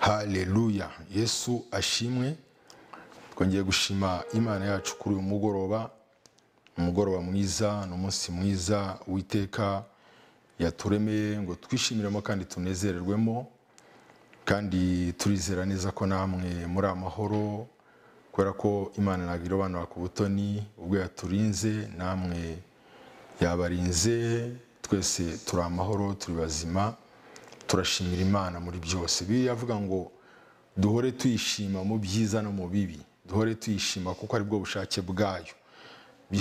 haleluya yesu ashimwe twongeye gushima imana yacu kuri uyu mugoroba umugoroba mwiza ni umunsi mwiza witeka yaturemeye ngo twishimiremo kandi tunezererwemo kandi turizera neza ko namwe muri amahoro kubera ko imana ntabwo irobanura ku butoni ubwo yaturinze namwe yabarinze twese turi amahoro turi bazima turashimira imana muri byose biriya avuga ngo duhore tuyishima mu byiza no mu bibi duhore tuyishima kuko ari bwo bushake bwayo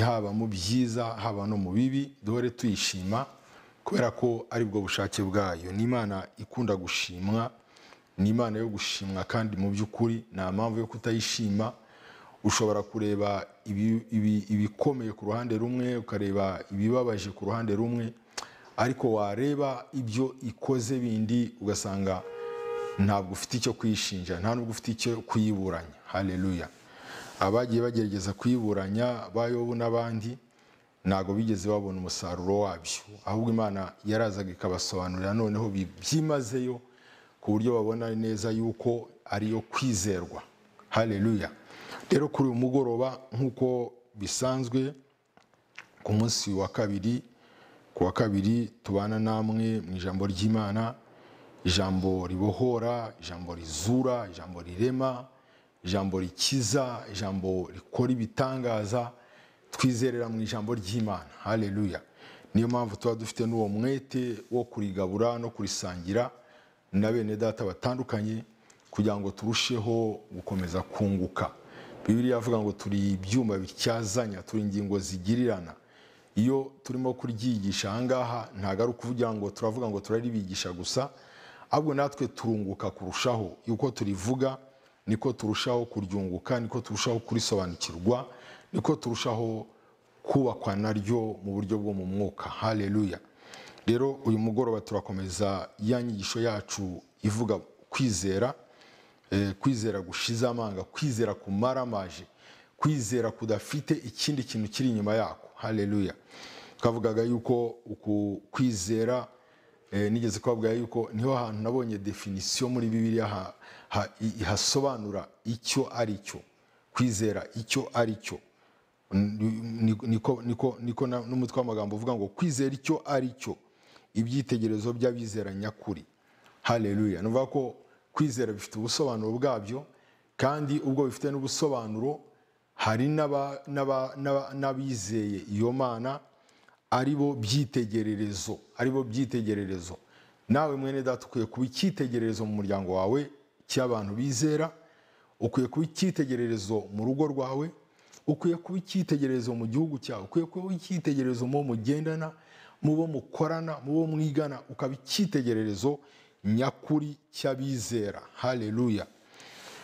haba mu byiza haba no mu bibi duhore tuyishima kubera ko ari bwo bushake bwayo ni imana ikunda gushimwa ni imana yo gushimwa kandi mu by'ukuri nta mpamvu yo kutayishima ushobora kureba ibikomeye ku ruhande rumwe ukareba ibibabaje ku ruhande rumwe ariko wareba ibyo ikoze bindi ugasanga ntabwo ufite icyo kuyishinja nta nubwo ufite icyo kuyiburanya hareruya abagiye bagerageza kuyiburanya bayobo n'abandi ntabwo bigeze babona umusaruro wabyo ahubwo imana yarazaga ikabasobanurira noneho byimazeyo ku buryo babona neza yuko ariyo kwizerwa hareruya rero kuri uyu mugoroba nk'uko bisanzwe ku munsi wa kabiri ku wa kabiri tubana namwe mu ijambo ry'imana ijambo ribohora ijambo rizura ijambo rirema ijambo rikiza ijambo rikora ibitangaza twizerera mu ijambo ry'imana hareruya niyo mpamvu tuba dufite n'uwo mwete wo kurigabura no kurisangira na bene data batandukanye kugira ngo turusheho gukomeza kunguka bibiri yavuga ngo turi ibyuma bityazanya turi ingingo zigirirana iyo turimo kuryigisha ahangaha ntabwo ari ukuvugira ngo turavuga ngo turaribigisha gusa ahubwo natwe turunguka kurushaho yuko turivuga niko turushaho kuryunguka niko turushaho kurisobanukirwa niko turushaho kubakwa naryo mu buryo bwo mu mwuka hareruya rero uyu mugoroba turakomeza ya nyigisho yacu ivuga kwizera kwizera gushize amanga kwizera kumaramaje kwizera kudafite ikindi kintu kiri inyuma yako hareruya twavugaga yuko uku kwizera nigeze kubavuga yuko niho hantu nabonye definisiyo muri bibiriya hasobanura icyo ari cyo kwizera icyo ari cyo niko n'umutwe w'amagambo uvuga ngo kwizera icyo ari cyo ibyitegererezo by'abizera nyakuri hareruya ni ko kwizera bifite ubusobanuro bwabyo kandi ubwo bifite n'ubusobanuro hari n'abizeye iyo mana ari bo byitegererezo ari bo byitegererezo nawe mwene data ukwiye kuba icyitegererezo mu muryango wawe cy'abantu bizera ukwiye kuba icyitegererezo mu rugo rwawe ukwiye kuba icyitegererezo mu gihugu cyawe ukwiye kuba icyitegererezo mu bo mugendana mu bo mukorana mu bo mwigana ukaba icyitegererezo nyakuri cy'abizera hareruya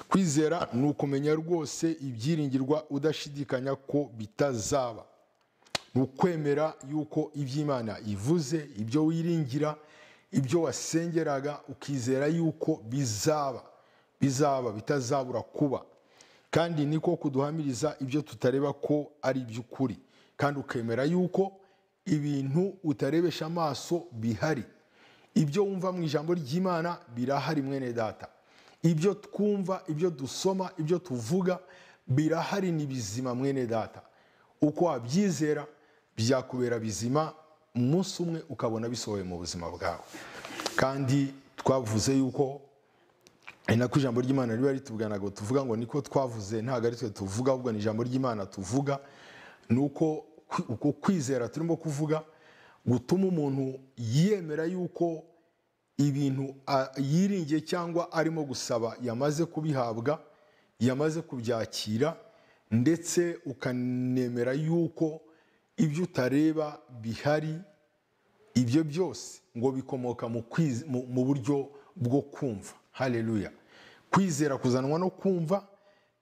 kwizera ni ukumenya rwose ibyiringirwa udashidikanya ko bitazaba ni ukwemera yuko iby'imana ivuze ibyo wiringira ibyo wasengeraga ukizera yuko bizaba bizaba bitazabura kuba kandi niko kuduhamiriza ibyo tutareba ko ari iby'ukuri kandi ukemera yuko ibintu utarebesha amaso bihari ibyo wumva mu ijambo ry'imana birahari mwene data ibyo twumva ibyo dusoma ibyo tuvuga birahari ni bizima mwene data uko wabyizera byakubera bizima umunsi umwe ukabona bisohoye mu buzima bwawe kandi twavuze yuko ari nako ijambo ry'imana riba ritubwira ngo tuvuga ngo niko twavuze ntabwo ari twe tuvuga ahubwo ni ijambo ry'imana tuvuga ni uko uko kwizera turimo kuvuga gutuma umuntu yemera yuko ibintu yiringiye cyangwa arimo gusaba yamaze kubihabwa yamaze kubyakira ndetse ukanemera yuko ibyo utareba bihari ibyo byose ngo bikomoka mu buryo bwo kumva hareruya kwizera kuzanwa no kumva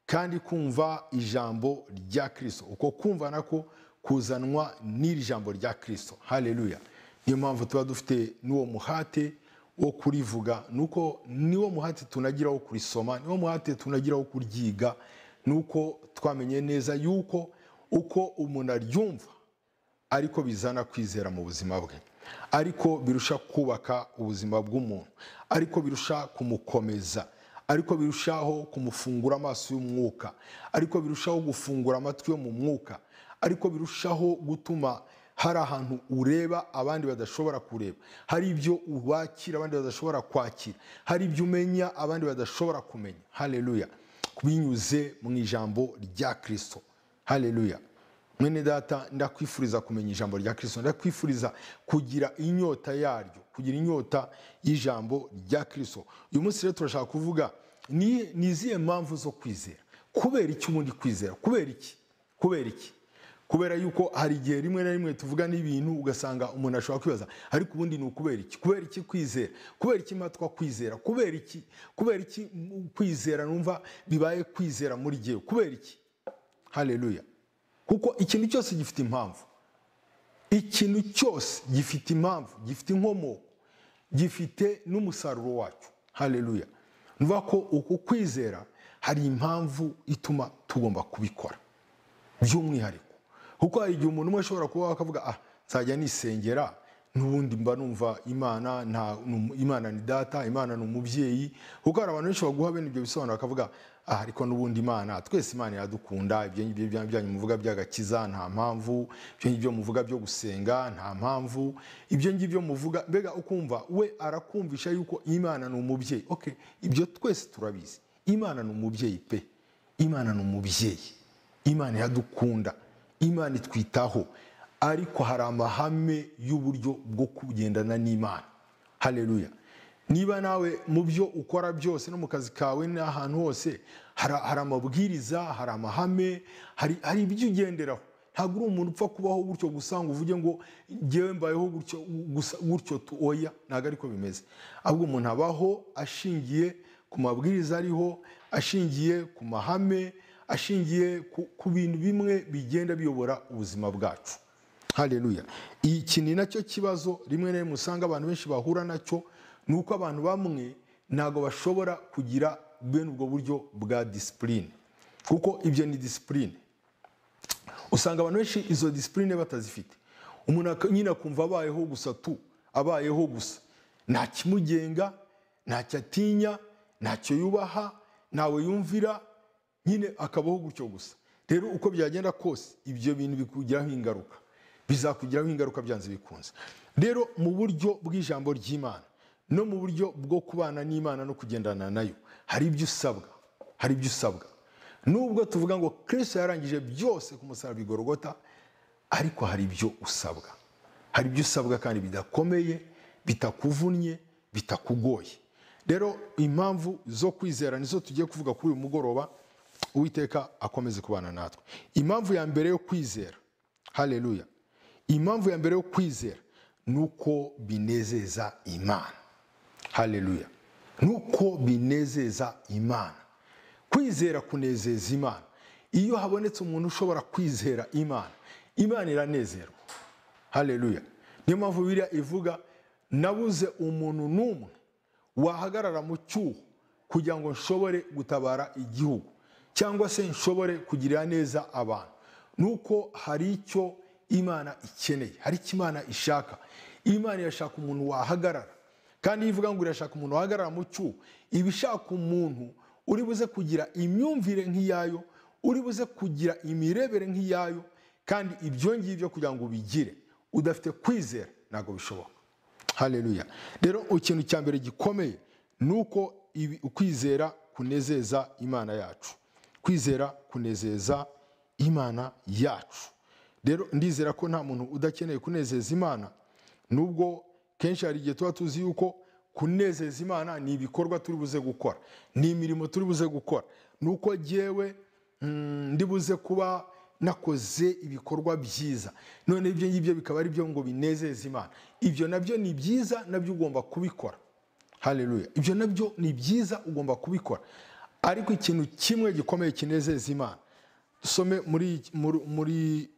kandi kumva ijambo rya kirisito uko kumva nako kuzanwa n'iri jambo rya kirisito hareruya niyo mpamvu tuba dufite n'uwo muhate wo kurivuga ni uko niwo muhate tunagira wo kurisoma niwo muhate tunagira wo kuryiga ni uko twamenye neza yuko uko umuntu aryumva ariko bizana kwizera mu buzima bwe ariko birusha kubaka ubuzima bw'umuntu ariko birusha kumukomeza ariko birushaho kumufungura amaso y'umwuka ariko birushaho gufungura amatwi yo mu mwuka ariko birushaho gutuma hari ahantu ureba abandi badashobora kureba hari ibyo ubakira abandi badashobora kwakira hari ibyo umenya abandi badashobora kumenya haleluya binyuze mu ijambo rya kirisito haleluya mwene data ndakwifuriza kumenya ijambo rya kirisito ndakwifuriza kugira inyota yaryo kugira inyota y'ijambo rya kirisito uyu munsi rero turashaka kuvuga ni ni izihe mpamvu zo kwizera kubera iki ubundi kwizera kubera iki kubera iki kubera yuko hari igihe rimwe na rimwe tuvuga n'ibintu ugasanga umuntu ashobora kwibaza ariko ubundi ni ukubera iki kubera iki kwizera kubera iki matwa kwizera kubera iki kubera iki kwizera numva bibaye kwizera muri jyewe kubera iki haleluya kuko ikintu cyose gifite impamvu ikintu cyose gifite impamvu gifite inkomoko gifite n'umusaruro wacyo haleluya nuva ko uku kwizera hari impamvu ituma tugomba kubikora by'umwihariko kuko hari igihe umuntu umwe ashobora kuba akavuga ah nzajya nisengera n'ubundi mba numva imana nta imana ni data imana ni umubyeyi kuko hari abantu benshi baguha bene ibyo bisobanuro bakavuga aha ariko n'ubundi imana twese imana iradukunda ibyo ngibyo byanyu muvuga by'agakiza nta mpamvu ibyo ngibyo muvuga byo gusenga nta mpamvu ibyo ngibyo muvuga mbega ukumva we arakumvisha yuko imana ni umubyeyi oke ibyo twese turabizi imana ni umubyeyi pe imana ni umubyeyi imana iradukunda imana itwitaho ariko hari amahame y'uburyo bwo kugendana n'imana hareruya niba nawe mu byo ukora byose no mu kazi kawe n'ahantu hose hari amabwiriza hari amahame hari ibyo ugenderaho ntabwo uri umuntu upfa kubaho gutyo gusa ngo uvuge ngo ngewe mbayeho gutyo gutyo oya ntabwo ariko bimeze ahubwo umuntu abaho ashingiye ku mabwiriza ariho ashingiye ku mahame ashingiye ku bintu bimwe bigenda biyobora ubuzima bwacu hareruya iki ni nacyo kibazo rimwe na rimwe usanga abantu benshi bahura nacyo ni uko abantu bamwe ntabwo bashobora kugira bene ubwo buryo bwa disipurine kuko ibyo ni disipurine usanga abantu benshi izo disipurine batazifite umuntu nyine akumva abayeho gusa tu abayeho gusa nta kimugenga ntacyo atinya ntacyo yubaha ntawe yumvira nyine akabaho gutyo gusa rero uko byagenda kose ibyo bintu bikugiraho ingaruka bizakugiraho ingaruka byanze bikunze rero mu buryo bw'ijambo ry'imana no mu buryo bwo kubana n'imana no kugendana nayo hari ibyo usabwa hari ibyo usabwa nubwo tuvuga ngo kirisito yarangije byose ku musaraba igorogota ariko hari ibyo usabwa hari ibyo usabwa kandi bidakomeye bitakuvunnye bitakugoye rero impamvu zo kwizera nizo tugiye kuvuga kuri uyu mugoroba uwiteka akomeze kubana natwe impamvu ya mbere yo kwizera hareruya impamvu ya mbere yo kwizera ni uko binezeza imana hareruya ni uko binezeza imana kwizera kunezeza imana iyo habonetse umuntu ushobora kwizera imana imana iranezerwa hareruya niyo mpamvu biriya ivuga nabuze umuntu n'umwe wahagarara mu cyuho kugira ngo nshobore gutabara igihugu cyangwa se nshobore kugirira neza abantu nuko hari icyo imana ikeneye hari icyo imana ishaka imana irashaka umuntu wahagarara kandi iyo ivuga ngo irashaka umuntu wahagarara mu cyuho iba ishaka umuntu uri buze kugira imyumvire nk'iyayo uri buze kugira imirebere nk'iyayo kandi ibyo ngibyo kugira ngo ubigire udafite kwizera ntabwo bishoboka hareruya rero ikintu cya mbere gikomeye ni uko kwizera kunezeza imana yacu kwizera kunezeza imana yacu rero ndizera ko nta muntu udakeneye kunezeza imana nubwo kenshi hari igihe tuba tuzi yuko kunezeza imana ni ibikorwa turi buze gukora ni imirimo turi buze gukora ni uko ngewe ndi buze kuba nakoze ibikorwa byiza none ibyo ngibyo bikaba ari byo ngo binezeza imana ibyo nabyo ni byiza nabyo ugomba kubikora hareruya ibyo nabyo ni byiza ugomba kubikora ariko ikintu kimwe gikomeye kinezeza imana dusome muri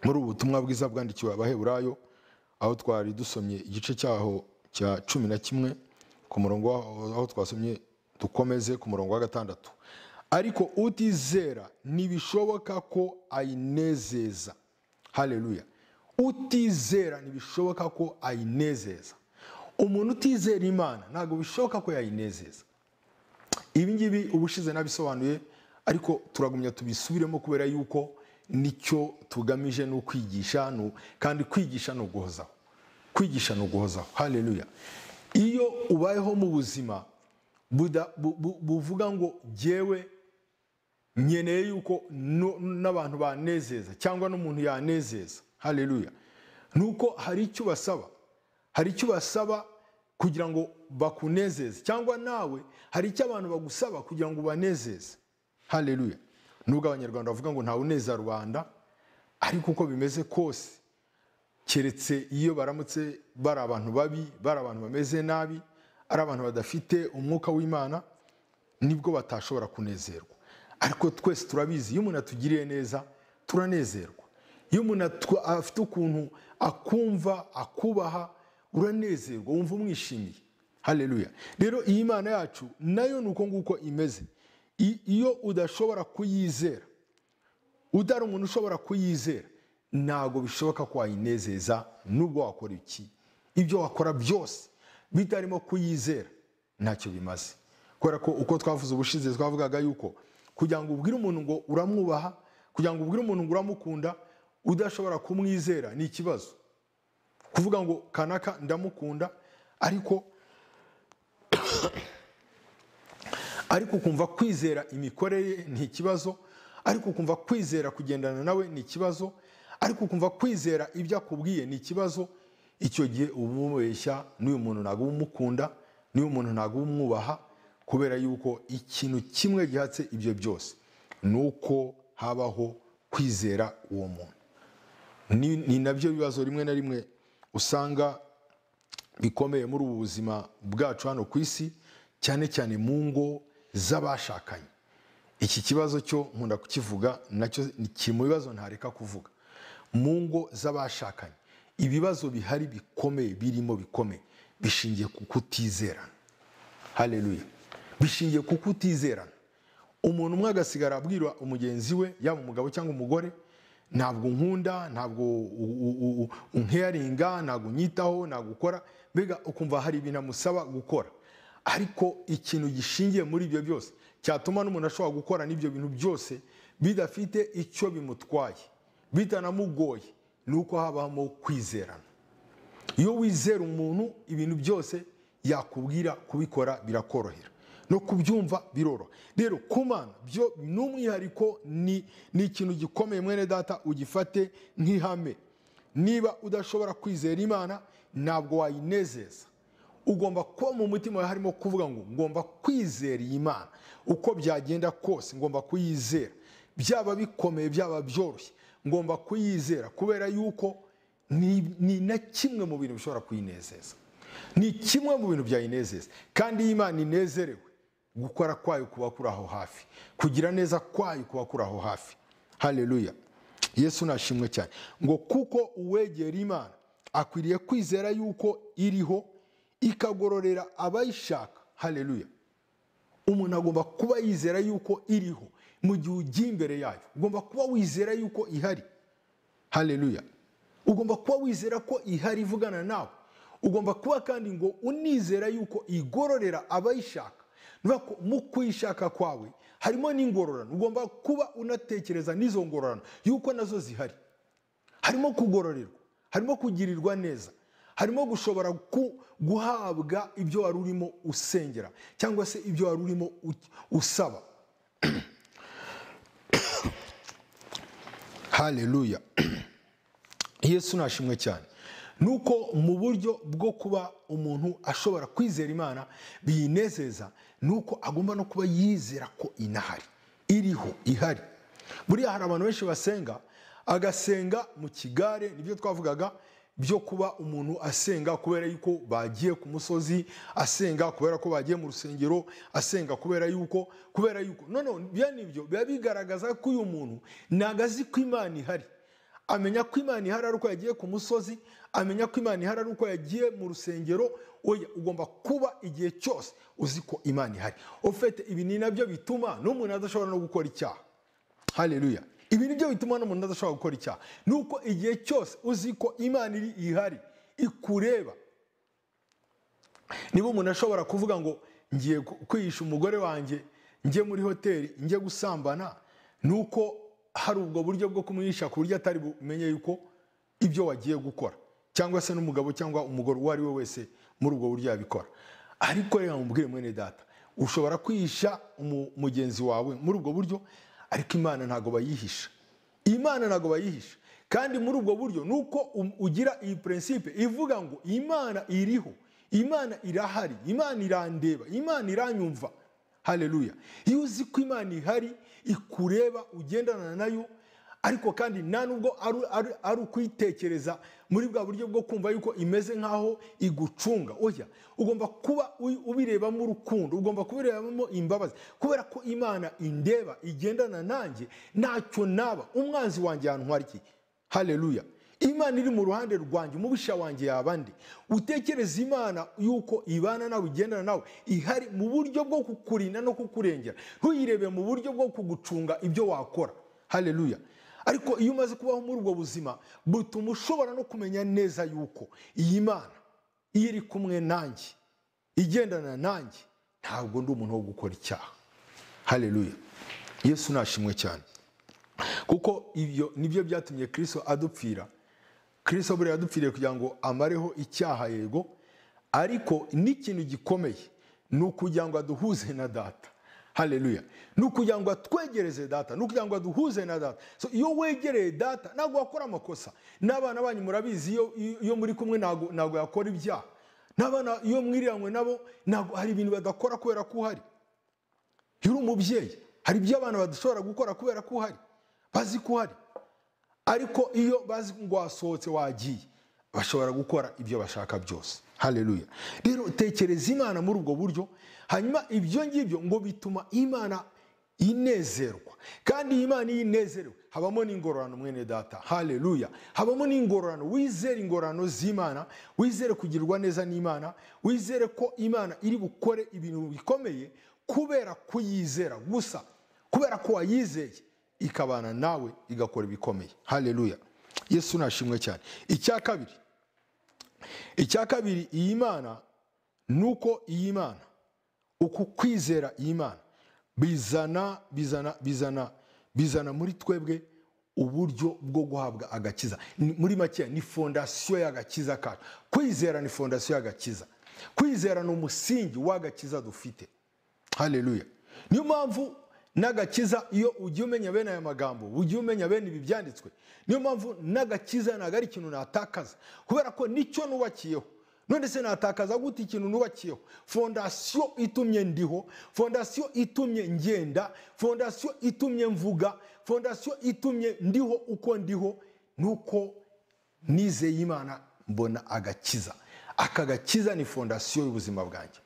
ubu butumwa bwiza bwandikiwe abaheburayo aho twari dusomye igice cyaho cya cumi na kimwe ku murongo aho twasomye dukomeze ku murongo wa gatandatu ariko utizera ntibishoboka ko ayinezeza hareruya utizera ntibishoboka ko ayinezeza umuntu utizera imana ntabwo bishoboka ko yayinezeza ibi ngibi ubushize nabisobanuye ariko turagumya tubisubiremo kubera yuko nicyo tugamije ni ukwigisha ni- kandi kwigisha ni uguhozaho kwigisha ni uguhozaho haleluya iyo ubayeho mu buzima buda- bu- bu- buvuga ngo jyewe nkeneye yuko no- n'abantu banezeza cyangwa n'umuntu yanezeza haleluya nuko hari icyo basaba hari icyo basaba kugira ngo bakunezeze cyangwa nawe hari icyo abantu bagusaba kugira ngo ubanezeze haleluya nubwo abanyarwanda bavuga ngo ntawe uneza rubanda ariko uko bimeze kose keretse iyo baramutse bari abantu babi bari abantu bameze nabi ari abantu badafite umwuka w'imana nibwo batashobora kunezerwa ariko twese turabizi iyo umuntu atugiriye neza turanezerwa iyo umuntu atu- afite ukuntu akumva akubaha uranezerwa wumva umwishimiye haleluya rero iyi mana yacu nayo ni uko nguko imeze I- iyo udashobora kuyizera udari umuntu ushobora kuyizera ntabwo bishoboka ko wayinezeza nubwo wakora iki ibyo wakora byose bitarimo kuyizera ntacyo bimaze kubera ko uko twavuze ubushize twavugaga yuko kugira ngo ubwire umuntu ngo uramwubaha kugira ngo ubwire umuntu ngo uramukunda udashobora kumwizera ni ikibazo kuvuga ngo kanaka ndamukunda ariko ariko ukumva kwizera imikorere ye ni ikibazo ariko ukumva kwizera kugendana nawe ni ikibazo ariko ukumva kwizera ibyo akubwiye ni ikibazo icyo gihe uba umubeshya n'uyu muntu ntabwo uba umukunda n'uyu muntu ntabwo uba umwubaha kubera yuko ikintu kimwe gihatse ibyo byose ni uko habaho kwizera uwo muntu ni ni nabyo bibazo rimwe na rimwe usanga bikomeye muri ubu buzima bwacu hano ku isi cyane cyane mu ngo z'abashakanye iki kibazo cyo nkunda kukivuga nacyo ni- kiri mu bibazo ntareka kuvuga mu ngo z'abashakanye ibibazo bihari bikomeye birimo bikomeye bishingiye ku kutizerana haleluya bishingiye ku kutizerana umuntu umwe agasigara abwira umugenzi we yaba umugabo cyangwa umugore ntabwo nkunda ntabwo u- u- u- u- unkeyaringa ntabwo unyitaho ntabwo ukora mbega ukumva hari ibintu amusaba gukora ariko ikintu gishingiye muri ibyo byose cyatuma n'umuntu ashobora gukora n'ibyo bintu byose bidafite icyo bimutwaye bitanamugoye ni uko habamo kwizerana iyo wizera umuntu ibintu byose yakubwira kubikora birakorohera no kubyumva biroroha rero kumana byo ni umwihariko ni ni ikintu gikomeye mwene data ugifate nk'ihame niba udashobora kwizera imana ntabwo wayinezeza ugomba kuba mu mutima wawe harimo kuvuga ngo ngomba kwizera iyi mana uko byagenda kose ngomba kuyizera byaba bikomeye byaba byoroshye ngomba kuyizera kubera yuko ni ni na kimwe mu bintu bishobora kuyinezeza ni kimwe mu bintu byayinezeza kandi iyo imana inezerewe gukora kwayo kuba kuri aho hafi kugira neza kwayo kuba kuri aho hafi haleluya yesu nashimwe cyane ngo kuko uwegera imana akwiriye kwizera yuko iriho ikagororera abayishaka haleluya umuntu agomba kuba yizera yuko iriho mu gihe ugiye imbere yayo ugomba kuba wizera yuko ihari haleluya ugomba kuba wizera ko ihari ivugana nawe ugomba kuba kandi ngo unizera yuko igororera abayishaka Nukuvuga ko mu kuyishaka kwawe harimo n'ingororano ugomba kuba unatekereza n'izo ngororano yuko nazo zihari harimo kugororerwa harimo kugirirwa neza harimo gushobora ku- guhabwa ibyo wari urimo usengera cyangwa se ibyo wari urimo u- usaba haleluya yesu nashimwe cyane nuko mu buryo bwo kuba umuntu ashobora kwizera imana biyinezeza nuko agomba no kuba yizera ko inahari iriho ihari buriya hari abantu benshi basenga agasenga mu kigare nibyo twavugaga byo kuba umuntu asenga kubera yuko bagiye ku musozi asenga kubera ko bagiye mu rusengero asenga kubera yuko kubera yuko none bene ibyo biba bigaragaza ko uyu muntu ntago azi ko imana ihari amenya ko imana ihari ari uko yagiye ku musozi amenya ko imana ihari ari uko yagiye mu rusengero oya ugomba kuba igihe cyose uzi ko imana ihari ufite ibi ni nabyo bituma n'umuntu adashobora no gukora icyaha haleluya ibi ni byo bituma n'umuntu adashobora gukora icyaha ni uko igihe cyose uzi ko imana iri ihari ikureba niba umuntu ashobora kuvuga ngo ngiye ku- kwihisha umugore wanjye njye muri hoteli njye gusambana ni uko hari ubwo buryo bwo kumwihisha ku buryo atari bumenye yuko ibyo wagiye gukora cyangwa se n'umugabo cyangwa umugore uwo ari we wese muri ubwo buryo yabikora ariko reka mubwire mwene data ushobora kwihisha umu- mugenzi wawe muri ubwo buryo ariko imana ntabwo bayihisha imana ntabwo bayihisha kandi muri ubwo buryo ni uko um- ugira iyi prinsipe ivuga ngo imana iriho imana irahari imana irandeba imana iranyumva haleluya iyo uzi ko imana ihari ikureba ugendana nayo ariko kandi nta nubwo ari- ari- ari ukuyitekereza muri bwa buryo bwo kumva yuko imeze nk'aho igucunga oya ugomba kuba ubi- ubirebamo urukundo ugomba kubirebamo imbabazi kubera ko imana indeba igendana nanjye ntacyo naba umwanzi wanjye yantwara iki haleluya imana iri mu ruhande rwanjye umubisha wanjye yaba ndi utekereza imana yuko ibana nawe igendana nawe ihari mu buryo bwo kukurinda no kukurengera ntuyirebe mu buryo bwo kugucunga ibyo wakora haleluya ariko iyo umaze kubaho muri ubwo buzima butuma ushobora no kumenya neza yuko iyi mana iyo iri kumwe nanjye igendana nanjye ntabwo ndi umuntu wo gukora icyaha haleluya yesu nashimwe cyane kuko ibyo nibyo byatumye kirisito adupfira kirisito buriya yadupfiriye kugira ngo amareho icyaha yego ariko n'ikintu gikomeye ni ukugira ngo aduhuze na data haleluya ni ukugira ngo atwegereze data ni ukugira ngo aduhuze na data so iyo wegereye data ntabwo wakora amakosa n'abana banyu murabizi iyo, iyo muri kumwe ntabwo ntabwo yakora ibyaha n'abana iyo mwiranywe nabo ntabwo hari ibintu badakora kubera ko uhari iyo uri umubyeyi hari ibyo abana badashobora gukora kubera ko uhari bazi ko uhari ariko iyo bazi ngo wasohotse wagiye bashobora gukora ibyo bashaka byose haleluya rero tekereza imana muri ubwo buryo hanyuma ibyo ngibyo ngo bituma imana inezerwa kandi iyi imana iyo inezerewe habamo n'ingororano mwene data haleluya habamo n'ingororano wizere ingororano z'imana wizere kugirwa neza n'imana wizere ko imana iri bukore ibintu bikomeye kubera kuyizera gusa kubera ko wayizeye ikabana nawe igakora ibikomeye haleluya yesu nashimwe cyane icya kabiri icya kabiri iyi mana ni uko iyi mana uku kwizera iyi mana bizana bizana bizana bizana muri twebwe uburyo bwo guhabwa agakiza Ni- muri make ni fondasiyo y'agakiza kacu kwizera ni fondasiyo y'agakiza kwizera ni umusingi w'agakiza dufite haleluya niyo mpamvu n'agakiza iyo ugiye umenya bene aya magambo ugiye umenya bene ibi byanditswe niyo mpamvu n'agakiza ntabwo ari ikintu natakaza kubera ko nicyo nubakiyeho none se natakaza gute ikintu nubakiyeho fondasiyo itumye ndiho fondasiyo itumye ngenda fondasiyo itumye mvuga fondasiyo itumye ndiho uko ndiho nuko nizeye imana mbona agakiza aka gakiza ni fondasiyo y'ubuzima bwanjye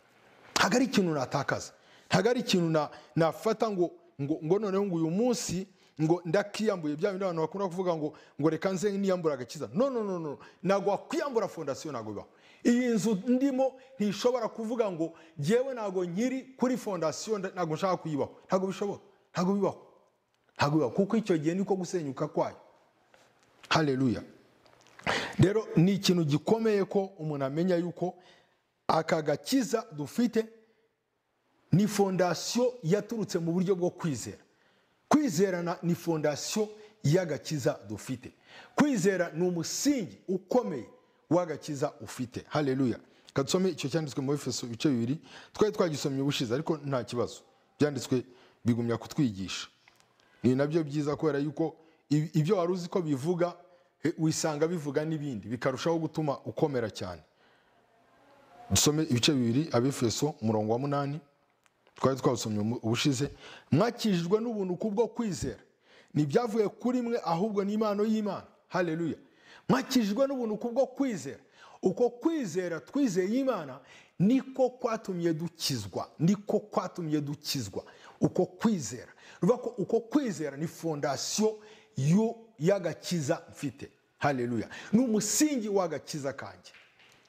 ntabwo ari ikintu natakaza ntabwo ari ikintu na- nafata ngo ngo ngo noneho ngo uyu munsi ngo ndakiyambuye bya bindi abantu bakunda kuvuga ngo ngo reka nze niyambura agakiza no no no no ntabwo wakwiyambura fondasiyo ntabwo bibaho iyi nzu ndimo ntishobora kuvuga ngo ngewe ntabwo nkiri kuri fondasiyo nda- ntabwo nshaka kuyibaho ntabwo bishoboka ntabwo bibaho ntabwo bibaho kuko icyo gihe niko gusenyuka kwayo haleluya rero ni ikintu gikomeye ko umuntu amenya yuko aka gakiza dufite ni fondasiyo yaturutse mu buryo bwo kwizera kwizerana ni fondasiyo y'agakiza dufite kwizera ni umusingi ukomeye w'agakiza ufite haleluya reka dusome icyo cyanditswe mu efeso ibice bibiri twari twagisomye ubushize ariko nta kibazo byanditswe bigumya kutwigisha ni nabyo byiza kubera yuko ib- ibyo wari uzi ko bivuga eh, wisanga bivuga n'ibindi bikarushaho gutuma ukomera cyane dusome ibice bibiri abefeso umurongo wa munani twari twawusomye mu- ubushize mwakijijwe n'ubuntu kubwo kwizera ntibyavuye kuri mwe ahubwo ni impano y'imana haleluya mwakijijwe n'ubuntu kubwo kwizera uko kwizera twizeye imana niko kwatumye dukizwa niko kwatumye dukizwa uko kwizera ruvuga ko uko kwizera ni fondasiyo y'u- y'agakiza mfite haleluya ni umusingi w'agakiza kanjye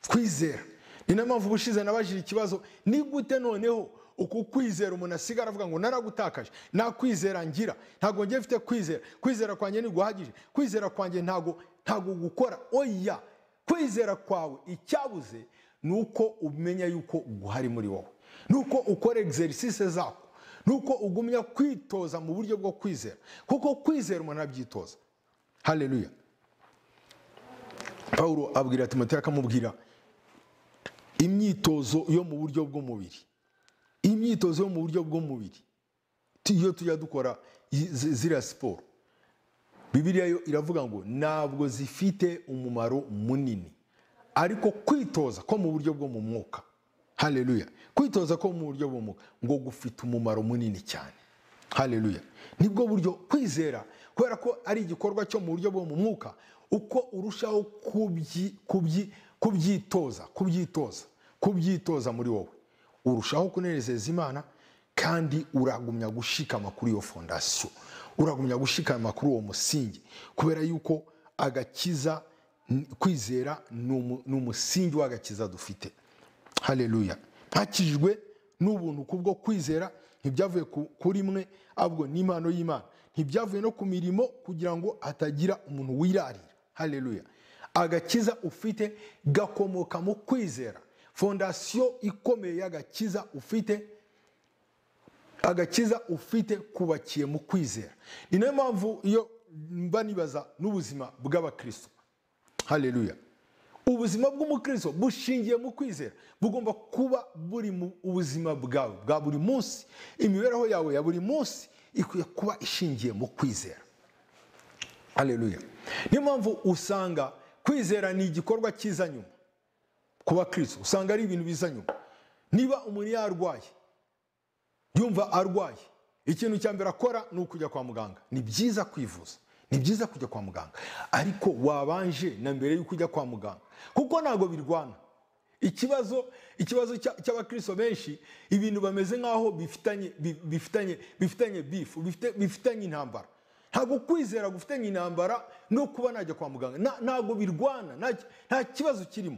twizera ni nayo mpamvu ubushize nabajije ikibazo ni gute noneho uku kwizera umuntu asigara avuga ngo naragutakaje nta kwizera ngira ntabwo ngiye mfite kwizera kwizera kwanjye ntiguhagije kwizera kwanjye ntabwo ntabwo gukora oya kwizera kwawe icyabuze ni uko umenya yuko guhari muri wowe nuko ukora egiserisise zako nuko ugumya kwitoza mu buryo bwo kwizera kuko kwizera umuntu abyitoza hareruya paul abwira timoteyo akamubwira imyitozo yo mu buryo bw'umubiri imyitozo yo mu buryo bw'umubiri iyo tujya dukora ziriya siporo bibiriya yo iravuga ngo ntabwo zifite umumaro munini ariko kwitoza ko mu buryo bwo mu mwuka hareruya kwitoza ko mu buryo bw'umwuka ngo gufite umumaro munini cyane hareruya nibwo buryo kwizera kubera ko ari igikorwa cyo mu buryo bwo mu mwuka uko urushaho kubyitoza kubyitoza kubyitoza muri wowe urushaho kunezeza imana kandi uragumya gushikama kuri iyo fondasiyo uragumya gushikama kuri uwo musingi kubera yuko agakiza kwizera ni umusingi w'agakiza dufite hareruya ntakijwe n'ubuntu kubwo kwizera ntibyavuye kuri mwe ahubwo n'impano y'imana ntibyavuye no ku mirimo kugira ngo hatagira umuntu wirarira hareruya agakiza ufite gakomoka mu kwizera fondasiyo ikomeye y'agakiza ufite agakiza ufite kubakiye mu kwizera ni nayo mpamvu iyo mba nibaza n'ubuzima bw'abakristo hareruya ubuzima bw'umukristo bushingiye mu kwizera bugomba kuba buri mu ubuzima bwawe bwa buri munsi imibereho yawe ya buri munsi ikwiye kuba ishingiye mu kwizera hareruya niyo mpamvu usanga kwizera ni igikorwa cyiza nyuma ku bakristo usanga ari ibintu biza nyuma niba umuntu yarwaye yumva arwaye ikintu cya mbere akora ni ukujya kwa muganga ni byiza kwivuza ni byiza kujya kwa muganga ariko wabanje na mbere y'uko ujya kwa muganga kuko ntabwo birwana ikibazo ikibazo cy'abakristo benshi ibintu bameze nk'aho bifitanye bifitanye bifitanye bifu bifitanye intambara ntabwo kwizera gufitanye intambara no kuba najya kwa muganga ntabwo birwana nta kibazo kirimo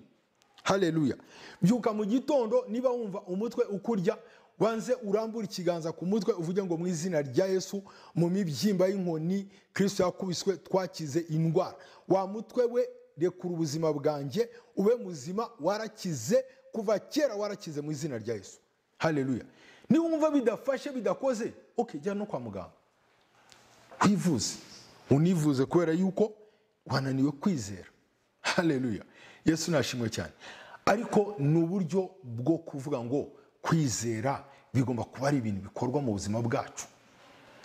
hareruya byuka mu gitondo niba wumva umutwe ukurya wanze urambura ikiganza ku mutwe uvuge ngo mu izina rya yesu mu mibyimba y'inkoni kirisito yakubiswe twakize indwara wa mutwe we rekura ubuzima bwanjye ube muzima warakize kuva kera warakize mu izina rya yesu hareruya niba wumva bidafashe bidakoze oke jya no kwa muganga wivuze univuze kubera yuko wananiwe kwizera hareruya yesu nashimwe cyane ariko ni uburyo bwo kuvuga ngo kwizera bigomba kuba ari ibintu bikorwa mu buzima bwacu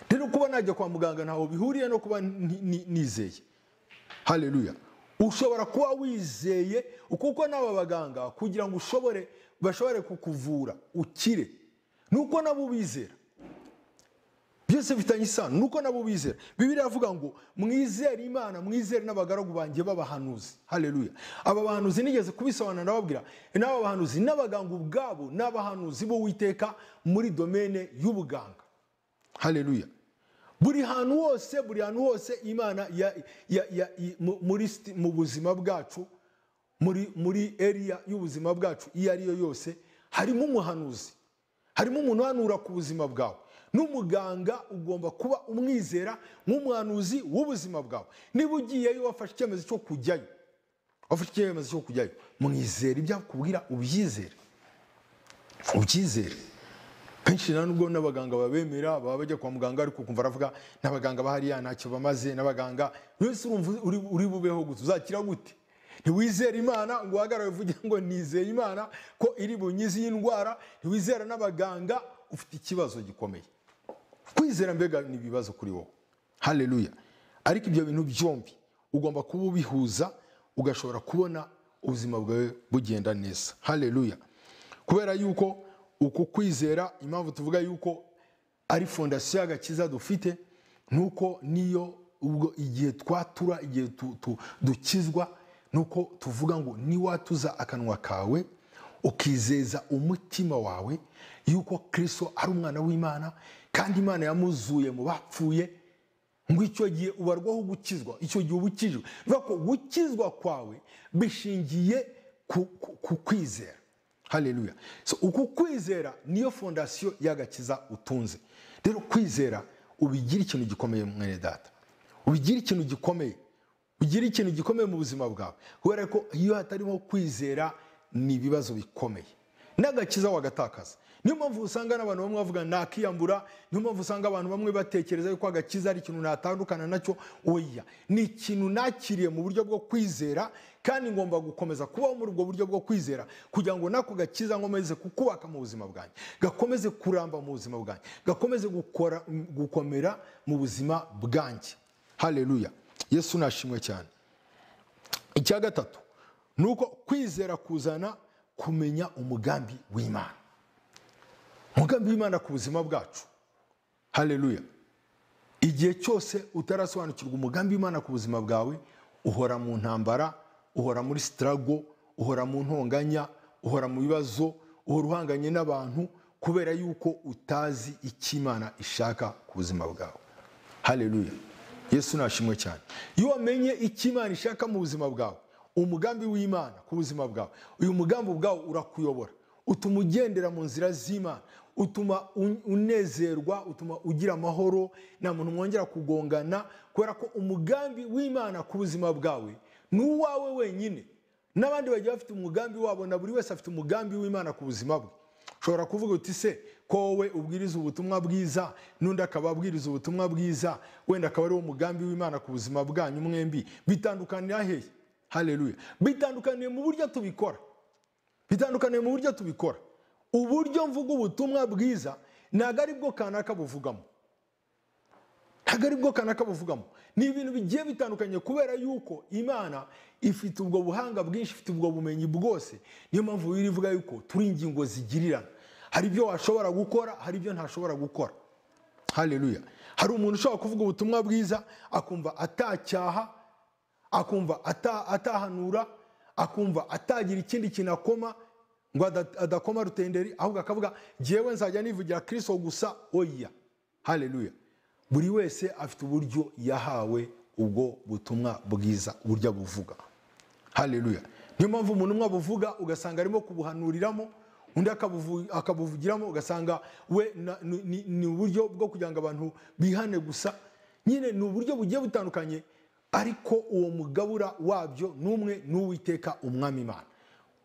rero kuba najya kwa muganga ntaho bihuriye no kuba nizeye hareruya ushobora kuba wizeye kuko n'aba baganga kugira ngo ushobore bashobore kukuvura ukire nuko nabo bizera byose bifitanye isano nuko nabo bizera bibiri avuga ngo mwizere imana mwizere n'abagaragu banjye b'abahanuzi hareruya aba bahanuzi nigeze kubisobanura ndababwira n'aba bahanuzi n'abaganga ubwabo n'abahanuzi b'uwiteka muri domene y'ubuganga hareruya buri hantu hose buri hantu hose imana mu buzima bwacu muri eriya y'ubuzima bwacu iyo ariyo yose harimo umuhanuzi harimo umuntu uhanura ku buzima bwawe n'umuganga ugomba kuba umwizera nk'umwanuzi w'ubuzima bwawe niba ugiyeyo wafashe icyemezo cyo kujyayo wafashe icyemezo cyo kujyayo mwizere ibyo akubwira ubyizere ubyizere kenshi nta nubwo n'abaganga babemera baba bajya kwa muganga ariko ukumva aravuga n'abaganga bahariya ntacyo bamaze n'abaganga buri wese urumva uri bubeho gusa uzakira gute ntiwizere imana ngo uhagarare uvuge ngo nizeye imana ko iri bunyizi y'indwara ntiwizera n'abaganga ufite ikibazo gikomeye kwizera mbega ni ibibazo kuri wowe hareruya ariko ibyo bintu byombi ugomba kuba ubihuza ugashobora kubona ubuzima bwawe bugenda neza hareruya kubera yuko uku kwizera impamvu tuvuga yuko ari fondasiyo y'agakiza dufite nuko niyo ubwo igihe twatura igihe dukizwa nuko tuvuga ngo niwatuza akanwa kawe ukizeza umutima wawe yuko kirisito ari umwana w'imana kandi imana yamuzuye mu bapfuye ngo icyo gihe ubarwaho gukizwa icyo gihe uba ukijwe bivuga ko gukizwa kwawe bishingiye ku kwizera hareruya uku kwizera niyo fondasiyo y'agakiza utunze rero kwizera ubigira ikintu gikomeye mwene data ubigira ikintu gikomeye ugira ikintu gikomeye mu buzima bwawe kubera ko iyo hatarimo kwizera ni ibibazo bikomeye n'agakiza wagatakaza niyo mpamvu usanga n'abantu bamwe bavuga nakiyambura niyo mpamvu usanga abantu bamwe batekereza yuko agakiza ari ikintu natandukana nacyo oya ni ikintu nakiriye mu buryo bwo kwizera kandi ngomba gukomeza kubaho muri ubwo buryo bwo kwizera kugira ngo nako gakiza nkomeze kukubaka mu buzima bwanjye gakomeze kuramba mu buzima bwanjye gakomeze gukora gukomera mu buzima bwanjye haleluya yesu nashimwe cyane icya gatatu ni uko kwizera kuzana kumenya umugambi w'imana umugambi w'imana ku buzima bwacu haleluya igihe cyose utarasobanukirwa umugambi w'imana ku buzima bwawe uhora mu ntambara uhora muri sitarago uhora mu ntonganya uhora mu bibazo uhora uhanganye n'abantu kubera yuko utazi icyo imana ishaka ku buzima bwawe haleluya yesu nashimwe cyane iyo wamenye icyo imana ishaka mu buzima bwawe umugambi w'imana ku buzima bwawe uyu mugambi ubwawe urakuyobora utuma ugendera mu nzira z'imana utuma unezerwa utuma ugira amahoro nta muntu mwongera kugongana kubera ko umugambi w'imana ku buzima bwawe ni uwawe wenyine n'abandi bagiye bafite umugambi wabo na buri wese afite umugambi w'imana ku buzima bwe ushobora kuvuga uti se ko wowe ubwiriza ubutumwa bwiza n'undi akaba abwiriza ubutumwa bwiza wenda akaba ari wo mugambi w'imana ku buzima bwanyu mwembi bitandukanira hehe haleluya bitandukaniye mu buryo tubikora bitandukaniye mu buryo tubikora uburyo mvuga ubutumwa bwiza ntabwo ari bwo kanaka buvugamo ntabwo ari bwo kanaka buvugamo ni ibintu bigiye bitandukanye kubera yuko imana ifite ubwo buhanga bwinshi ifite ubwo bumenyi bwose niyo mpamvu wiri ivuga yuko turi ingingo zigirirana hari ibyo washobora gukora hari ibyo ntashobora gukora haleluya hari umuntu ushobora kuvuga ubutumwa bwiza akumva atacyaha akumva atahanura akumva atagira ikindi kintu akoma ngo adakoma rutenderi ahubwo akavuga ngewe nzajya nivugira kirisito gusa oya haleluya buri wese afite uburyo yahawe ubwo butumwa bwiza uburyo abuvuga haleluya niyo mpamvu umuntu umwe abuvuga ugasanga arimo kubuhanuriramo undi akabuvugiramo ugasanga we ni uburyo bwo kugira ngo abantu bihane gusa nyine ni uburyo bugiye butandukanye ariko uwo mugabura wabyo n'umwe n'uwiteka umwami imana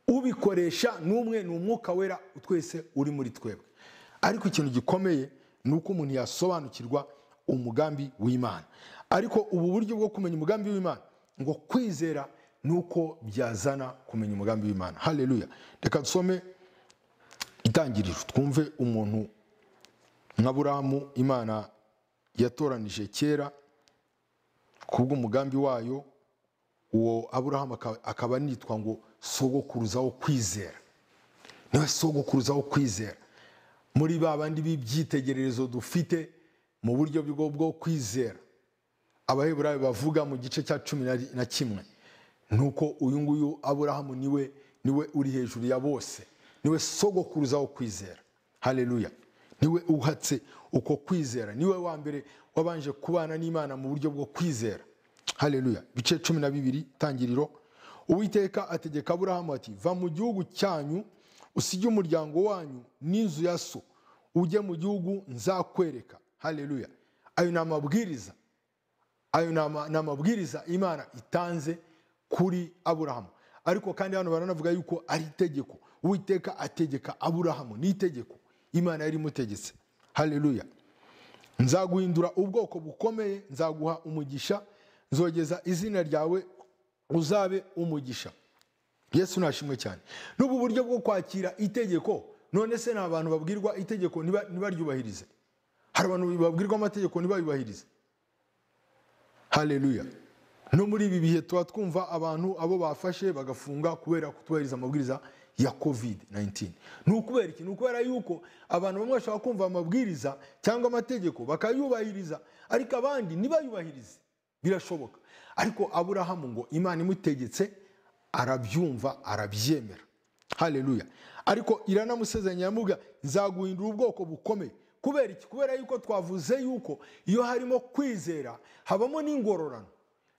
ubikoresha n'umwe ni umwuka wera twese uri muri twebwe ariko ikintu gikomeye ni uko umuntu yasobanukirwa umugambi w'imana ariko ubu buryo bwo kumenya umugambi w'imana ngo kwizera ni uko byazana kumenya umugambi w'imana haleluya reka dusome itangiriro twumve umuntu nka burahamu imana yatoranije kera kubw'umugambi wayo uwo aburahamu akaba anitwa ngo sogokuruza wo kwizera niwe sogokuruza wo kwizera muri ba bandi b'ibyitegererezo dufite mu buryo bwo kwizera abaheburayo bavuga mu gice cya cumi na kimwe ni uko uyu nguyu aburahamu niwe niwe uri hejuru ya bose niwe sogokuruza wo kwizera haleluya niwe uhatse uko kwizera niwe wa mbere wabanje kubana n'imana mu buryo bwo kwizera haleluya bice cumi na bibiri tangiriro uwiteka ategeka aburahamu ati va mu gihugu cyanyu usige umuryango wanyu n'inzu ya so ujye mu gihugu nzakwereka haleluya ayo ni amabwiriza ayo ni amabwiriza imana itanze kuri aburahamu ariko kandi hano baranavuga yuko ari itegeko uwiteka ategeka aburahamu ni itegeko imana yari imutegetse haleluya nzaguhindura ubwoko bukomeye nzaguha umugisha nzogeza izina ryawe uzabe umugisha yesu nashimwe cyane n'ubu buryo bwo kwakira itegeko none se ni abantu babwirwa itegeko ntibaryubahirize hari abantu babwirwa amategeko ntibayubahirize haleluya no muri ibi bihe tuba twumva abantu abo bafashe bagafunga kubera kutubahiriza amabwiriza ya covid 19 ni ukubera iki ni ukubera yuko abantu bamwe bashobora kumva amabwiriza cyangwa amategeko bakayubahiriza ariko abandi ntibayubahirize birashoboka ariko aburahamu ngo imana imutegetse arabyumva arabyemera haleluya ariko iranamusezeranya yamuga nzaguhindura ubwoko bukomeye kubera iki kubera yuko twavuze yuko iyo harimo kwizera habamo n'ingororano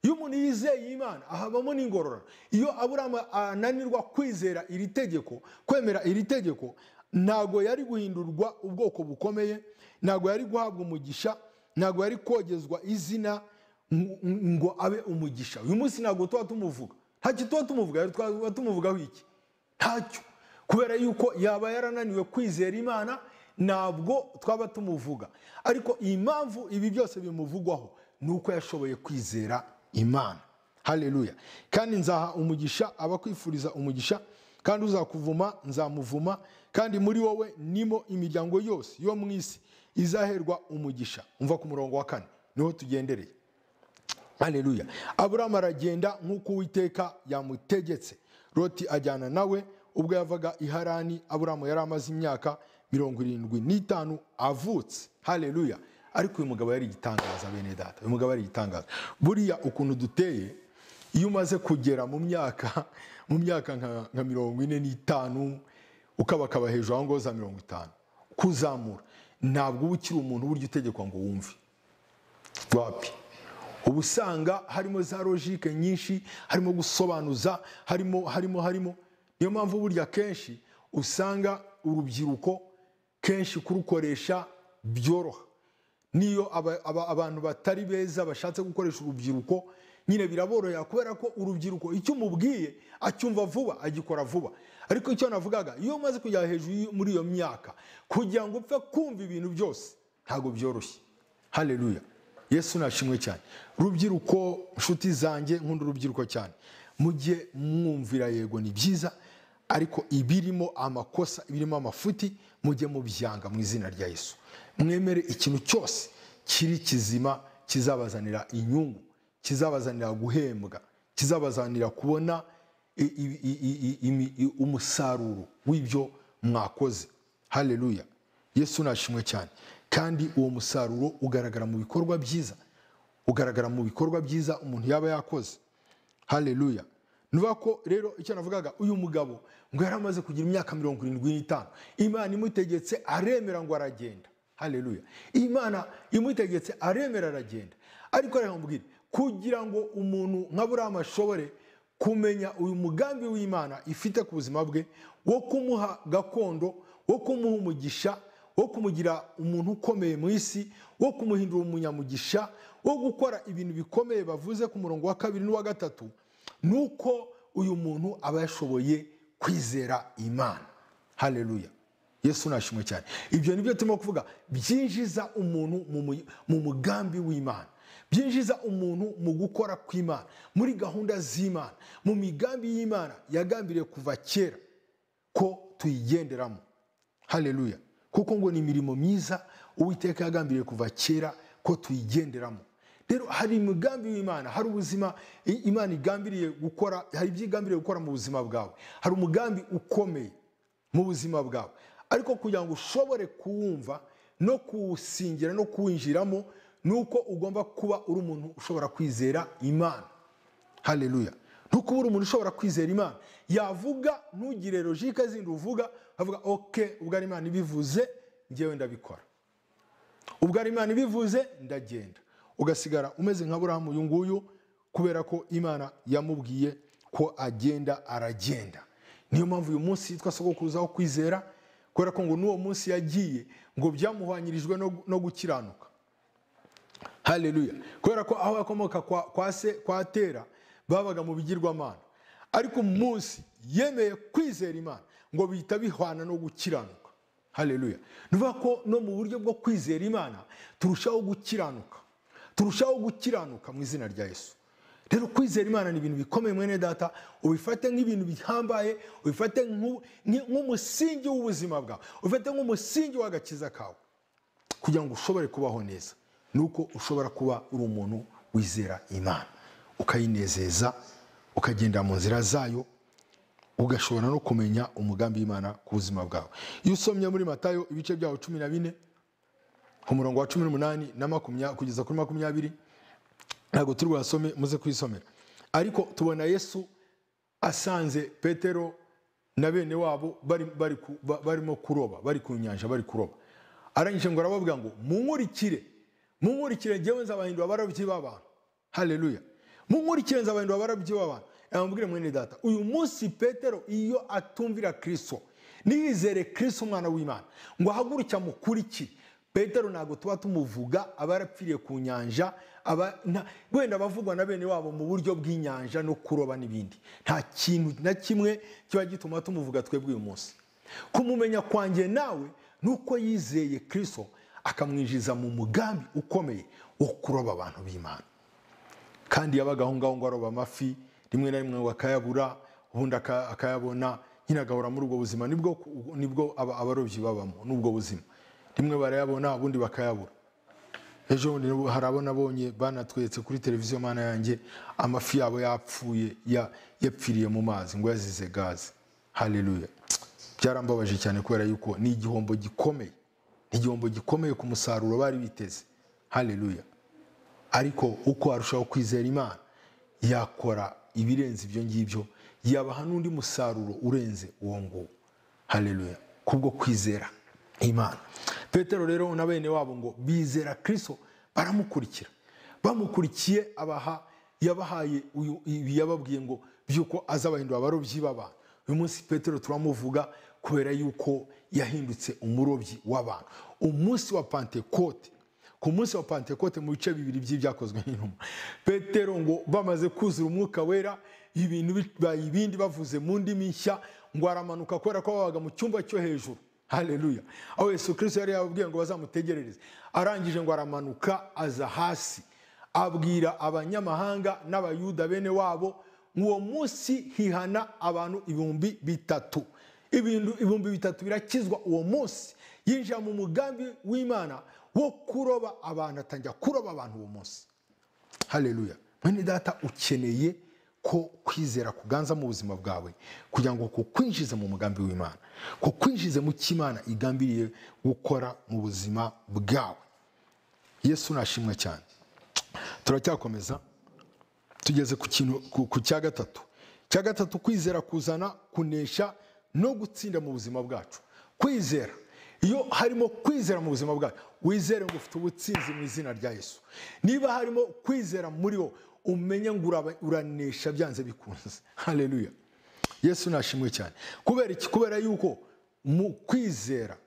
iyo umuntu yizeye imana ahabamo n'ingororano iyo aburahamu ananirwa kwizera iri tegeko kwemera iri tegeko ntabwo yari guhindurwa ubwoko bukomeye ntabwo yari guhabwa umugisha ntabwo yari kogezwa izina ngo abe umugisha uyu munsi ntabwo tuba tumuvuga ntacyo tuba tumuvuga tuba tumuvugaho iki ntacyo kubera yuko yaba yarananiwe kwizera imana ntabwo twaba tumuvuga ariko iyi mpamvu ibi byose bimuvugwaho ni uko yashoboye kwizera imana haleluya kandi nzaha umugisha abakwifuriza umugisha kandi uzakuvuma nzamuvuma kandi muri wowe nimo imiryango yose yo mu isi izaherwa umugisha umva ku murongo wa kane niho tugendereye haleluya aburamu aragenda nk'uko uwiteka yamutegetse loti ajyana nawe ubwo yavaga i harani aburamu yari amaze imyaka mirongo irindwi n'itanu avutse haleluya ariko uyu mugabo yari igitangaza bene data uyu mugabo yari igitangaza buriya ukuntu duteye iyo umaze kugera mu myaka mu myaka nka- nka mirongo ine n'itanu ukabakaba hejuru aho ngaho za mirongo itanu kuzamura ntabwo uba ukiri umuntu burya utegekwa ngo wumve wapi uba usanga harimo za logike nyinshi harimo gusobanuza harimo harimo harimo niyo mpamvu burya kenshi usanga urubyiruko kenshi kurukoresha byoroha niyo aba- aba- abantu batari beza bashatse gukoresha urubyiruko nyine biraborohera kubera ko urubyiruko icyo umubwiye acyumva vuba agikora vuba ariko icyo navugaga iyo umaze kujya hejuru y- muri iyo myaka kugira ngo upfe kumva ibintu byose ntabwo byoroshye haleluya yesu nashimwe cyane rubyiruko nshuti zanjye nkunda urubyiruko cyane mujye mwumvira yego ni byiza ariko ibirimo amakosa ibirimo amafuti mujye mubyanga mu izina rya yesu mwemere ikintu cyose kiri kizima kizabazanira inyungu kizabazanira guhembwa kizabazanira kubona i- i- i- i- i- imi- i- umusaruro w'ibyo mwakoze haleluya yesu nashimwe cyane kandi uwo musaruro ugaragara mu bikorwa byiza ugaragara mu bikorwa byiza umuntu yaba yakoze haleluya nuvuga ko rero icyo navugaga uyu mugabo ngo yari amaze kugira imyaka mirongo irindwi n'itanu imana imutegetse aremera ngo aragenda haleluya imana imutegetse aremera aragenda ariko reka mubwire kugira ngo umuntu nka buriya ashobore kumenya uyu mugambi w'imana ifite ku buzima bwe wo kumuha gakondo wo kumuha umugisha wo kumugira umuntu ukomeye mu isi wo kumuhindura umunyamugisha wo gukora ibintu bikomeye bavuze ku murongo wa kabiri n'uwa gatatu ni uko uyu muntu aba yashoboye kwizera imana haleluya yesu nashimwe cyane ibyo ni byo turimo kuvuga byinjiza umuntu mu mu- mu mugambi w'imana byinjiza umuntu mu gukora kw'imana muri gahunda z'imana mu migambi y'imana yagambiriye kuva kera ko tuyigenderamo haleluya kuko ngo ni imirimo myiza uwiteka yagambiriye kuva kera ko tuyigenderamo rero hari imigambi w'imana hari ubuzima i- imana igambiriye gukora hari ibyo igambiriye gukora mu buzima bwawe hari umugambi ukomeye mu buzima bwawe ariko kugira ngo ushobore kuwumva no kuwusingira no kuwinjiramo ni uko ugomba kuba uri umuntu ushobora kwizera imana haleluya ntukubura umuntu ushobora kwizera imana yavuga ntugire logike zindi uvuga avuga oke ubwo ari imana ibivuze ngewe ndabikora ubwo ari imana ibivuze ndagenda ugasigara umeze nka burahamu uyu nguyu kubera ko imana yamubwiye ko agenda aragenda niyo mpamvu uyu munsi yitwa sogokuruza wo kwizera kubera ko ngo n'uwo munsi yagiye ngo byamuhwanyirijwe no- no gukiranuka haleluya kubera ko aho yakomoka kwa, kwa se kwa tera babaga mu bigirwamana ariko umunsi yemeye kwizera imana ngo bihita bihwana no gukiranuka haleluya nuvuga ko no mu buryo bwo kwizera imana turushaho gukiranuka turushaho gukiranuka mu izina rya yesu rero kwizera imana ni ibintu bikomeye mwene data ubifate nk'ibintu bihambaye ubifate nk'u- nk- nk'umusingi w'ubuzima bwawe ubifate nk'umusingi w'agakiza kawe kugira ngo ushobore kubaho neza ni uko ushobora kuba uri umuntu wizera imana ukayinezeza ukagendera mu nzira zayo ugashobora no kumenya umugambi w'imana ku buzima bwawe iyo usomye muri matayo ibice byawo cumi na bine ku murongo wa cumi n'umunani na makumyabiri kugeza kuri makumyabiri ntabwo turi buyasome muze kuyisomera ariko tubona yesu asanze petero na bene wabo bari- bari ku- ba- barimo kuroba bari ku nyanja bari kuroba arangije ngo arababwira ngo munkurikire munkurikire ngewe nzabahindura abarobyi b'abantu haleluya munkurikire nzabahindura abarobyi b'abantu yamubwire mwene data uyu munsi petero iyo atumvira kristo niyizere kristo umwana w'imana ngo ahaguruke amukurikire petero ntabwo tuba tumuvuga aba yarapfiriye ku nyanja aba nta- wenda abavugwa na bene wabo mu buryo bw'inyanja no kuroba n'ibindi nta kintu na kimwe kiba gituma tumuvuga twebwe uyu munsi kumumenya kwanjye nawe ni uko yizeye kirisito akamwinjiza mu mugambi ukomeye wo kuroba abantu b'imana kandi yabaga aho ngaho ngo aroba amafi rimwe na rimwe ngo akayabura ubundi aka- akayabona nyine agahora muri ubwo buzima nibwo nibwo aba- abarobyi babamo n'ubwo buzima rimwe barayabona ubundi bakayabura ejo bundi nabo- hari abo nabonye banatweretse kuri televiziyo mana yanjye amafi yabo yapfuye ya- yapfiriye mu mazi ngo yazize gaze haleluya byarambabaje cyane kubera yuko ni igihombo gikomeye ni igihombo gikomeye ku musaruro bari biteze haleluya ariko uko arushaho kwizera imana yakora ibirenze ibyo ngibyo yabaha n'undi musaruro urenze uwo nguwo haleluya kubwo kwizera imana petero rero na bene wabo ngo bizera kirisito baramukurikira bamukurikiye abaha yabahaye uyu- ibi yababwiye ngo by'uko azabahindura abarobyi b'abantu uyu munsi petero turamuvuga kubera yuko yahindutse umurobyi w'abantu umunsi wa pantekote ku munsi wa pantekote mu bice bibiri by'ibyakozwe n'intumwa petero ngo bamaze kuzura umwuka wera ibintu bibaye ibindi bavuze mu ndimi nshya ngo aramanuka kubera ko babaga mu cyumba cyo hejuru haleluya aho yesu kirisito yari yababwiye ngo bazamutegerereze arangije ngo aramanuka aza hasi abwira abanyamahanga n'abayuda bene wabo uwo munsi hihana abantu ibihumbi bitatu ibintu ibihumbi bitatu birakizwa uwo munsi yinjira mu mugambi w'imana wo kuroba abantu atangira kuroba abantu uwo munsi haleluya mwene data ukeneye ko kwizera kuganza mu buzima bwawe kugira ngo kukwinjize mu mugambi w'imana kukwinjize mu cy'imana igambiriye gukora mu buzima bwawe yesu nashimwe cyane turacyakomeza tugeze ku kintu- ku- ku cya gatatu cya gatatu kwizera kuzana kunesha no gutsinda mu buzima bwacu kwizera iyo harimo kwizera mu buzima bwacu wizere ngo ufite ubutsinzi mu izina rya yesu niba harimo kwizera muri wo umenye ngo uraba- uranesha byanze bikunze haleluya yesu nashimwe cyane kubera iki kubera yuko mu kwizera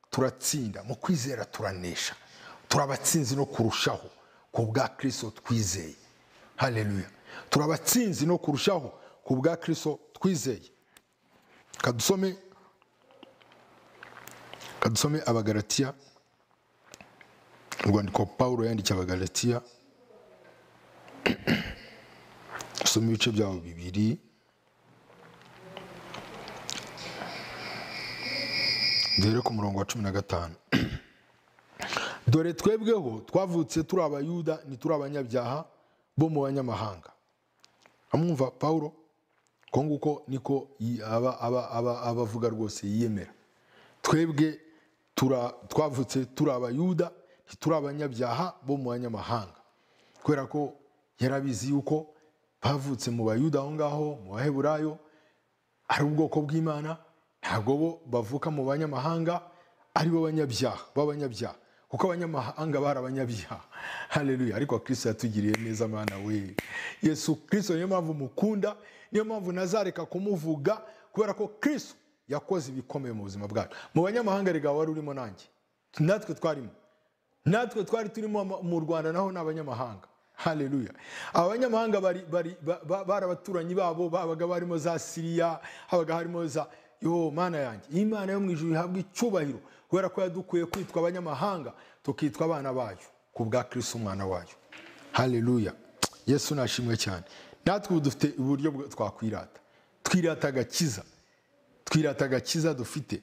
turatsinda mu kwizera turanesha turabatsinzi no kurushaho ku bwa kirisito twizeye haleluya turabatsinzi no kurushaho ku bwa kirisito twizeye kadusome kadusome abagaratiya urwandiko pawulo yandikiye abagaratiya dusome ibice byabo bibiri duhere ku murongo wa cumi na gatanu dore twebweho twavutse turi abayuda ntituri abanyabyaha bo mu banyamahanga amwumva pawulo ko nguko niko yi- aba- aba- aba- abavuga rwose yiyemera twebwe tura- twavutse turi abayuda ntituri abanyabyaha bo mu banyamahanga kubera ko yarabizi yuko bavutse mu bayuda aho ngaho mu baheburayo ari ubwoko bw'imana ntabwo bo bavuka mu banyamahanga ari bo banyabyaha b'abanyabyaha kuko abanyamahanga bari abanyabyaha haleluya ariko kristo yatugiriye neza mana we yesu kristo niyo mpamvu mukunda niyo mpamvu nazareka kumuvuga kubera ko kristo yakoze ibikomeye mu buzima bwacu mu banyamahanga rega wari urimo nanjye natwe twarimo natwe twari turimo ama- mu rwanda naho ni abanyamahanga haleluya abanyamahanga bari- bari- ba- ba- bari abaturanyi babo babaga barimo za siriya habaga harimo za yo mana yanjye imana yo mu ijuru ihabwa icyubahiro kubera ko yadukuye kwitwa abanyamahanga tukitwa abana bayo ku bwa kristo umwana wayo haleluya yesu nashimwe cyane natwe ubu dufite uburyo bwo- twakwirata twirata agakiza twirata agakiza dufite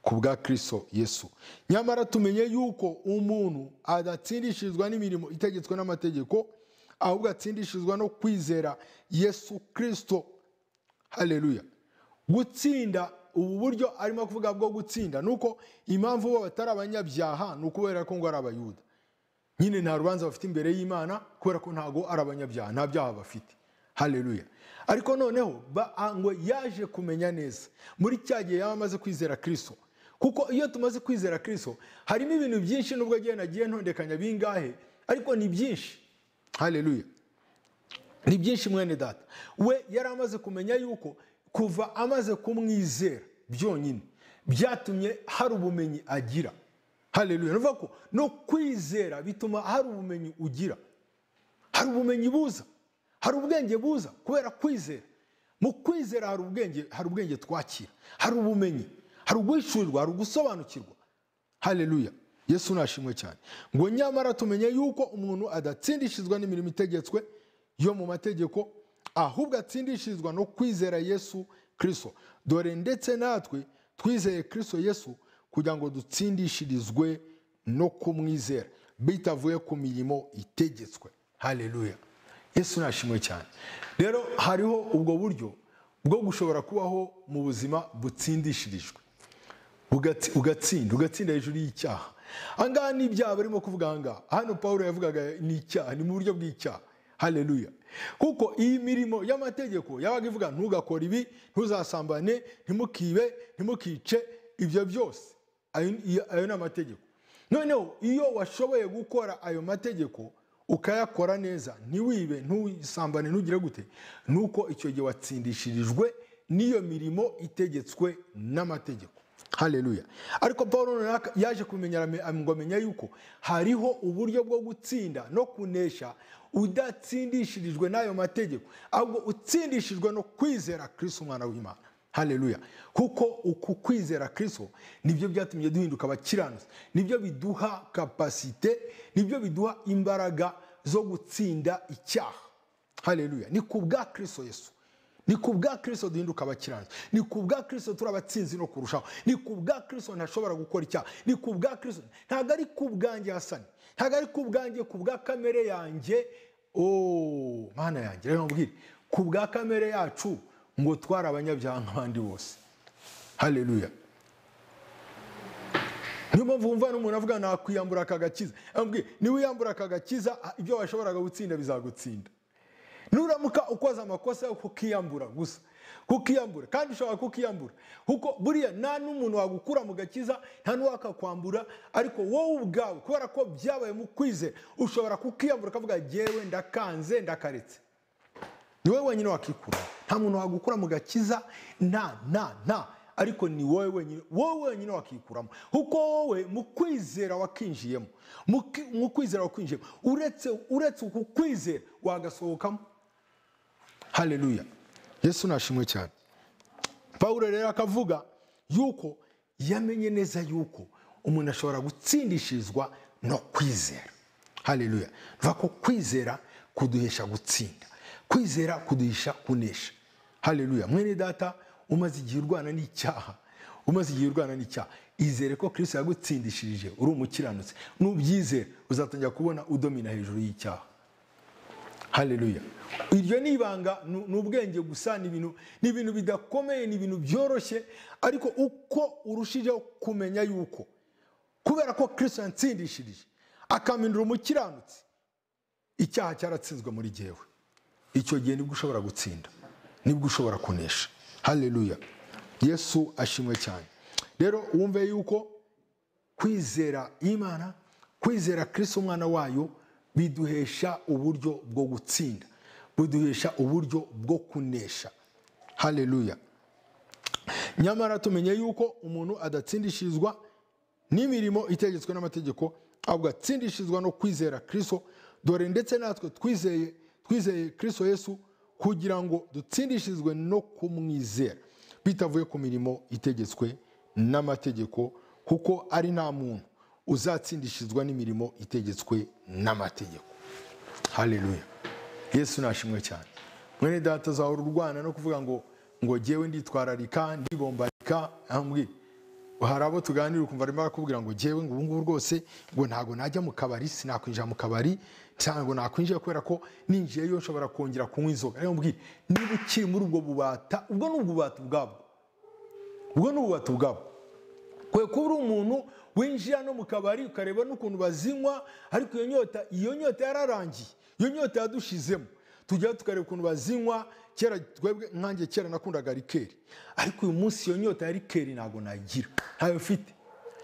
ku bwa kirisito yesu nyamara tumenye yuko umuntu adatsindishirizwa n'imirimo itegetswe n'amategeko ahubwo atsindishirizwa no kwizera yesu kirisito haleluya gutsinda ubu buryo arimo kuvuga bwo gutsinda ni uko impamvu bo batari abanyabyaha ni ukubera ko ngo ari abayuda nyine nta rubanza bafite imbere y'imana kubera ko ntago ari abanyabyaha nta byaha bafite haleluya ariko noneho ba- a- ngo yaje kumenya neza muri cya gihe yaba amaze kwizera kirisito kuko iyo tumaze kwizera kirisito harimo ibintu byinshi nubwo agiye nagiye ntondekanya bingahe ariko ni byinshi haleluya ni byinshi mwene data we yari amaze kumenya yuko kuva amaze kumwizera byonyine byatumye hari ubumenyi agira haleluya nuvuga ko no kwizera bituma hari ubumenyi ugira hari ubumenyi buza hari ubwenge buza kubera kwizera mu kwizera hari ubwenge hari ubwenge twakira hari ubumenyi hari uguhishurirwa hari ugusobanukirwa haleluya yesu nashimwe cyane ngo nyamara tumenye yuko umuntu adatsindishizwa n'imirimo itegetswe yo mu mategeko ahubwo atsindishirizwa no kwizera yesu kirisito dore ndetse natwe twizeye kirisito yesu kugira ngo dutsindishirizwe no kumwizera bitavuye ku mirimo itegetswe haleluya yesu nashimwe cyane rero hariho ubwo buryo bwo gushobora kubaho mu buzima butsindishirijwe Ugati- ugatsinda ugatsinda hejuru y'icyaha ahangaha ni ibyaha barimo kuvuga ahangaha hano paul yavugaga ni icyaha ni mu buryo bw'icyaha haleluya kuko iyi mirimo y'amategeko yabaga ivuga ntugakore ibi ntuzasambane ntimukibe ntimukice ibyo byose ayo iyo- ayo ni amategeko noneho iyo washoboye gukora ayo mategeko ukayakora neza ntiwibe ntusambane ntugire gute nuko icyo gihe watsindishirijwe n'iyo mirimo itegetswe n'amategeko haleluya ariko paul noneho aka- yaje kumenya arame- ngo amenya yuko hariho uburyo bwo gutsinda no kunesha udatsindishirijwe n'ayo mategeko ahubwo utsindishijwe no kwizera kristo umwana w'imana haleluya kuko uku kwizera kristo nibyo byatumye duhinduka abakiranutsi nibyo biduha kapasite nibyo biduha imbaraga zo gutsinda icyaha haleluya ni ku bwa kristo yesu ni ku bwa kristo duhinduka abakiranutsi ni ku bwa kristo turi abatsinzi no kurushaho ni ku bwa kristo ntashobora gukora icyaha ni ku bwa kristo ntabwo ari ku bwanjye hasani ntabwo ari ku bwanjye ku bwa kamere yanjye o mana yanjye rero mbwire ku bwa kamere yacu ngo twari abanyabyaha nk'abandi bose haleluya niyo mpamvu wumva n'umuntu avuga nakwiyambura aka gakiza ambwiye niba wiyambura aka gakiza ah, ibyo washoboraga gutsinda bizagutsinda nuramuka ukoze amakosa yo kukiyambura gusa kukiyambura kandi ushobora kukiyambura kuko buriya nta n'umuntu wagukura mu gakiza nta n'uwakakwambura ariko wowe ubwawe kubera ko byabaye mu kwizera ushobora kukiyambura ukavuga jyewe ndakanze ndakaretse ni wowe wenyine wakikura nta muntu wagukura mu gakiza nta nta nta ariko ni wowe wenyine wowe wenyine wakikuramo kuko wowe mu kwizera wakinjiyemo mu ki- mu kwizera wakinjiyemo uretse uretse uku kwizera wagasohokamo haleluya yesu nashimwe cyane pawulo rero akavuga yuko yamenye neza yuko umuntu ashobora gutsindishirizwa no kwizera haleluya bivuga ko kwizera kuduhesha gutsinda kwizera kuduhesha kunesha haleluya mwene data umaze igihe urwana n'icyaha umaze igihe urwana n'icyaha izere ko kirisito yagutsindishirije uri umukiranutsi nubyizera uzatangira kubona udomina hejuru y'icyaha haleluya iryo ni ibanga ni ni ubwenge gusa ni ibintu ni ibintu bidakomeye ni ibintu byoroshye ariko uko urushijeho kumenya yuko kubera ko kirisito yansindishirije akampindura umukiranutsi icyaha cyaratsinzwe muri jyewe icyo gihe nibwo ushobora gutsinda nibwo ushobora kunesha haleluya yesu ashimwe cyane rero wumve yuko kwizera imana kwizera kirisito umwana wayo biduhesha uburyo bwo gutsinda buduhesha uburyo bwo kunesha haleluya nyamara tumenye yuko umuntu adatsindishirizwa n'imirimo itegetswe n'amategeko ahubwo atsindishizwa no kwizera kirisito dore ndetse natwe twizeye twizeye kirisito yesu kugira ngo dutsindishizwe no kumwizera bitavuye ku mirimo itegetswe n'amategeko kuko ari nta muntu uzatsindishizwa n'imirimo itegetswe n'amategeko haleluya yesu nashimwe cyane mwene data azahora urwana no kuvuga ngo ngo jyewe nditwararika ndibombarika ambwira hari abo tuganira ukumva arimo arakubwira ngo ngewe ngo ubungubu rwose ngo ntabwo najya mu kabari sinakwinjira mu kabari ntabwo nakwinjira kubera ko ninjiyeyo nshobora kongera kunywa inzoga rero mbwira niba ukiri muri ubwo bubata ubwo ni ububata ubwabwo ubwo ni ububata ubwabwo kwe kuba uri umuntu winjira no mu kabari ukareba n'ukuntu bazinywa ariko iyo nyota iyo nyota yararangiye iyo nyota yadushizemo tujyaho tukareba ukuntu bazinywa kera twebwe nkanjye kera nakundaga rikeri ariko uyu munsi iyo nyota ya rikeri ntabwo nagira ntayo mfite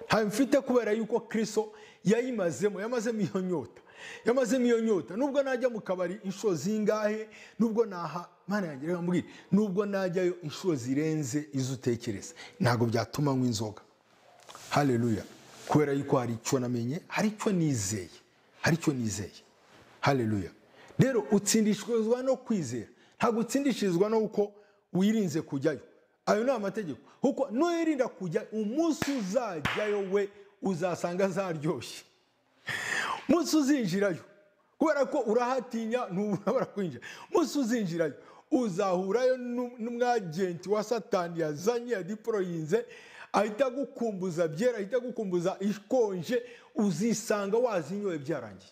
ntayo mfite kubera yuko kristo yayimazemo yamazemo iyo nyota yamazemo iyo nyota nubwo najya mu kabari inshuro zingahe nubwo naha mana yanjye reka mbwire nubwo najyayo inshuro zirenze izo utekereza ntabwo byatuma nywa inzoga haleluya kubera yuko hari icyo namenye hari icyo nizeye hari icyo nizeye haleluya rero utsindishizwa no kwizera ntabwo utsindishirizwa no uko wirinze kujyayo ayo ni amategeko kuko nuyirinda kujya umunsi uzajyayo we uzasanga zaryoshye umunsi uzinjirayo kubera ko urahatinya ntuburabura kwinjira umunsi uzinjirayo uzahurayo n'u- n'umwagenti wa satani yazanye yadiporoyinze ahita agukumbuza byera ahita agukumbuza ikonje uzisanga wazinyoye byarangiye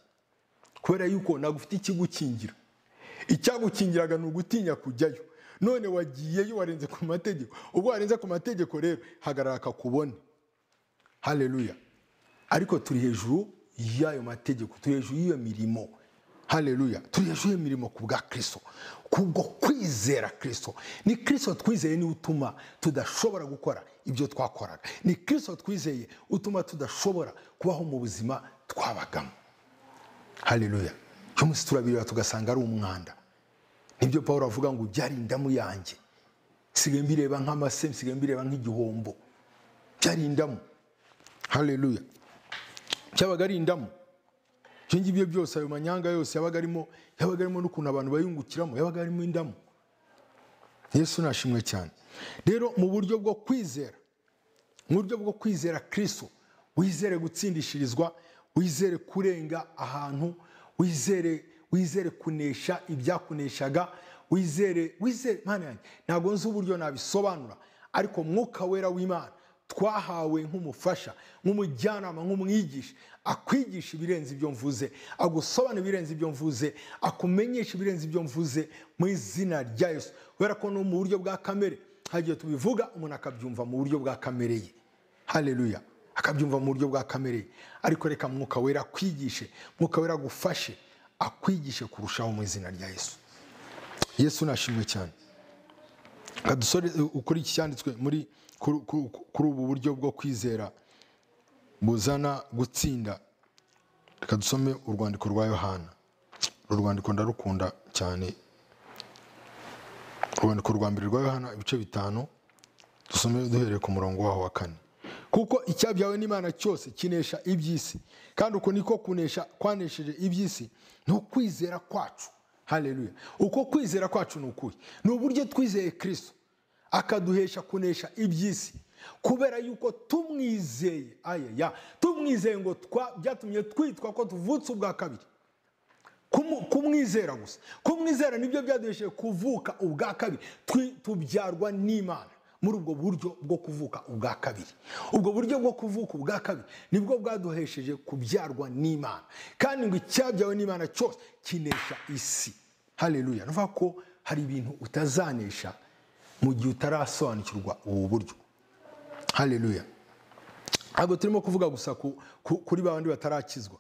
kubera yuko nagufite ikigukingira icyagukingiraga ni ugutinya kujyayo none wagiyeyo warenze ku mategeko ubwo warenze ku mategeko rero hagarara kakubone haleluya ariko turi hejuru y'ayo mategeko turi hejuru y'iyo mirimo haleluya turi hejuru y'iyo mirimo ku bwa kirisito kubwo kwizera kirisito ni kirisito twizeye niwe utuma tudashobora gukora ibyo twakoraga ni kirisito twizeye utuma tudashobora kubaho mu buzima twabagamo haleluya cyo munsi turabireba tugasanga ari umwanda nibyo paul avuga ngo byari indamu yanjye nsigaye mbireba nk'amase nsigaye mbireba nk'igihombo byari indamu haleluya cyabaga ari indamu ibyo ngibyo byose ayo manyanga yose yabaga arimo yabaga arimo n'ukuntu abantu bayungukiramo yabaga arimo indamu yesu nashimwe cyane rero mu buryo bwo kwizera mu buryo bwo kwizera kirisito wizere gutsindishirizwa wizere kurenga ahantu wizere wizere kunesha ibyakuneshaga wizere wizere mana yanjye ntabwo nzi uburyo nabisobanura ariko mwuka wera w'imana twahawe nk'umufasha nk'umujyanama nk'umwigisha akwigisha ibirenze ibyo mvuze agusobanura ibirenze ibyo mvuze akumenyesha ibirenze ibyo mvuze mu izina rya yesu kubera ko no mu buryo bwa kamere hagiye tubivuga umuntu akabyumva mu buryo bwa kamere ye haleluya akabyumva mu buryo bwa kamere ye ariko reka mwuka wera akwigishe mwuka wera agufashe akwigishe kurushaho mu izina rya yesu yesu nashimwe cyane Reka dusore ukuri iki cyanditswe muri kuri- kuri kuri ubu buryo bwo kwizera buzana gutsinda reka dusome urwandiko rwa yohana uru rwandiko ndarukunda cyane urwandiko rwa mbere rwa yohana ibice bitanu dusome duhereye ku murongo waho wa kane kuko icyabyawe n'imana cyose kinesha iby'isi kandi uko niko kunesha kwanesheje iby'isi ni ukwizera kwacu haleluya uko kwizera kwacu ni ukuhe ni uburyo twizeye kirisito akaduhesha kunesha iby'isi kubera yuko tumwizeye ayaya tumwizeye ngo twa byatumye twitwa ko tuvutse ubwa kabiri Kumu- kumwizera gusa kumwizera nibyo byaduhesheje kuvuka ubwa kabiri Twi- tubyarwa n'imana muri ubwo buryo bwo kuvuka ubwa kabiri ubwo buryo bwo kuvuka ubwa kabiri nibwo bwaduhesheje kubyarwa n'imana kandi ngo icyabyawe n'imana cyose kinesha isi haleluya ni ukuvuga ko hari ibintu utazanesha mu gihe utarasobanukirwa ubu buryo haleluya ntabwo turimo kuvuga gusa ku- ku- kuri ba bandi batarakizwa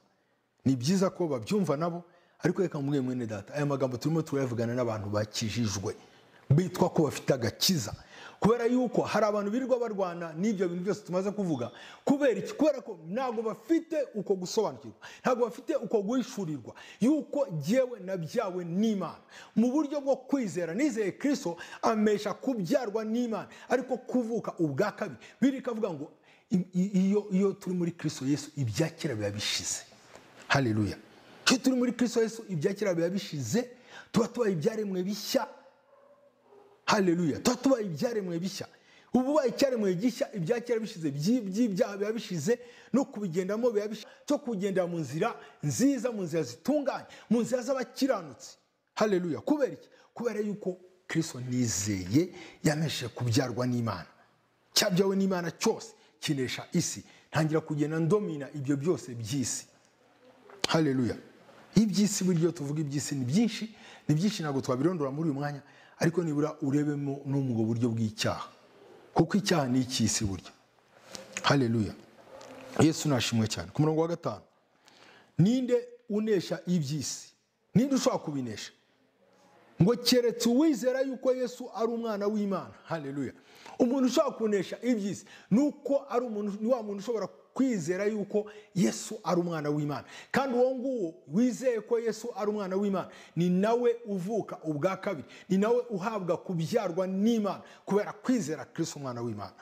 ni byiza ko babyumva nabo ariko reka mubwiye mwene data aya magambo turimo turayavugana n'abantu bakijijwe bitwa ko bafite agakiza kubera yuko hari abantu birirwa barwana n'ibyo bintu byose tumaze kuvuga kubera iki kubera ko ntabwo bafite uko gusobanukirwa ntabwo bafite uko guhishurirwa yuko jyewe nabyawe n'imana mu buryo bwo kwizera nizeye kirisito amesha kubyarwa n'imana ariko kuvuka ubwa kabiri birika avuga ngo i- i- iyo iyo turi muri kirisito yesu ibya kera biba bishize haleluya iyo turi muri kristo yesu ibya kera biba bishize tuba tubaye ibyaremwe bishya haleluya tuba tubaye ibyaremwe bishya ubu ubaye icyaremwe gishya ibya kera bishize by'i- by'ibyaha biba bishize no kubigendamo biba bishize cyo kugendera mu nzira nziza mu nzira zitunganye mu nzira z'abakiranutsi haleluya kubera iki kubera yuko kristo nizeye yameshe kubyarwa n'imana cyabyawe n'imana cyose kinesha isi ntangira kugenda ndomina ibyo byose by'isi haleluya iby'isi buryo tuvuga iby'isi ni byinshi ni byinshi ntabwo twabirondora muri uyu mwanya ariko nibura urebemo no mu buryo bw'icyaha kuko icyaha ni icy'isi buryo haleluya yesu nashimwe cyane ku murongo wa gatanu ninde unesha iby'isi ninde ushobora kubinesha ngo keretse uwizera yuko yesu ari umwana w'imana haleluya umuntu ushobora kunesha iby'isi ni uko ari umuntu ni wa muntu ushobora kwizera yuko yesu ari umwana w'imana kandi uwo nguwo wizeye ko yesu ari umwana w'imana ni nawe uvuka ubwa kabiri ni nawe uhabwa kubyarwa n'imana kubera kwizera kristo umwana w'imana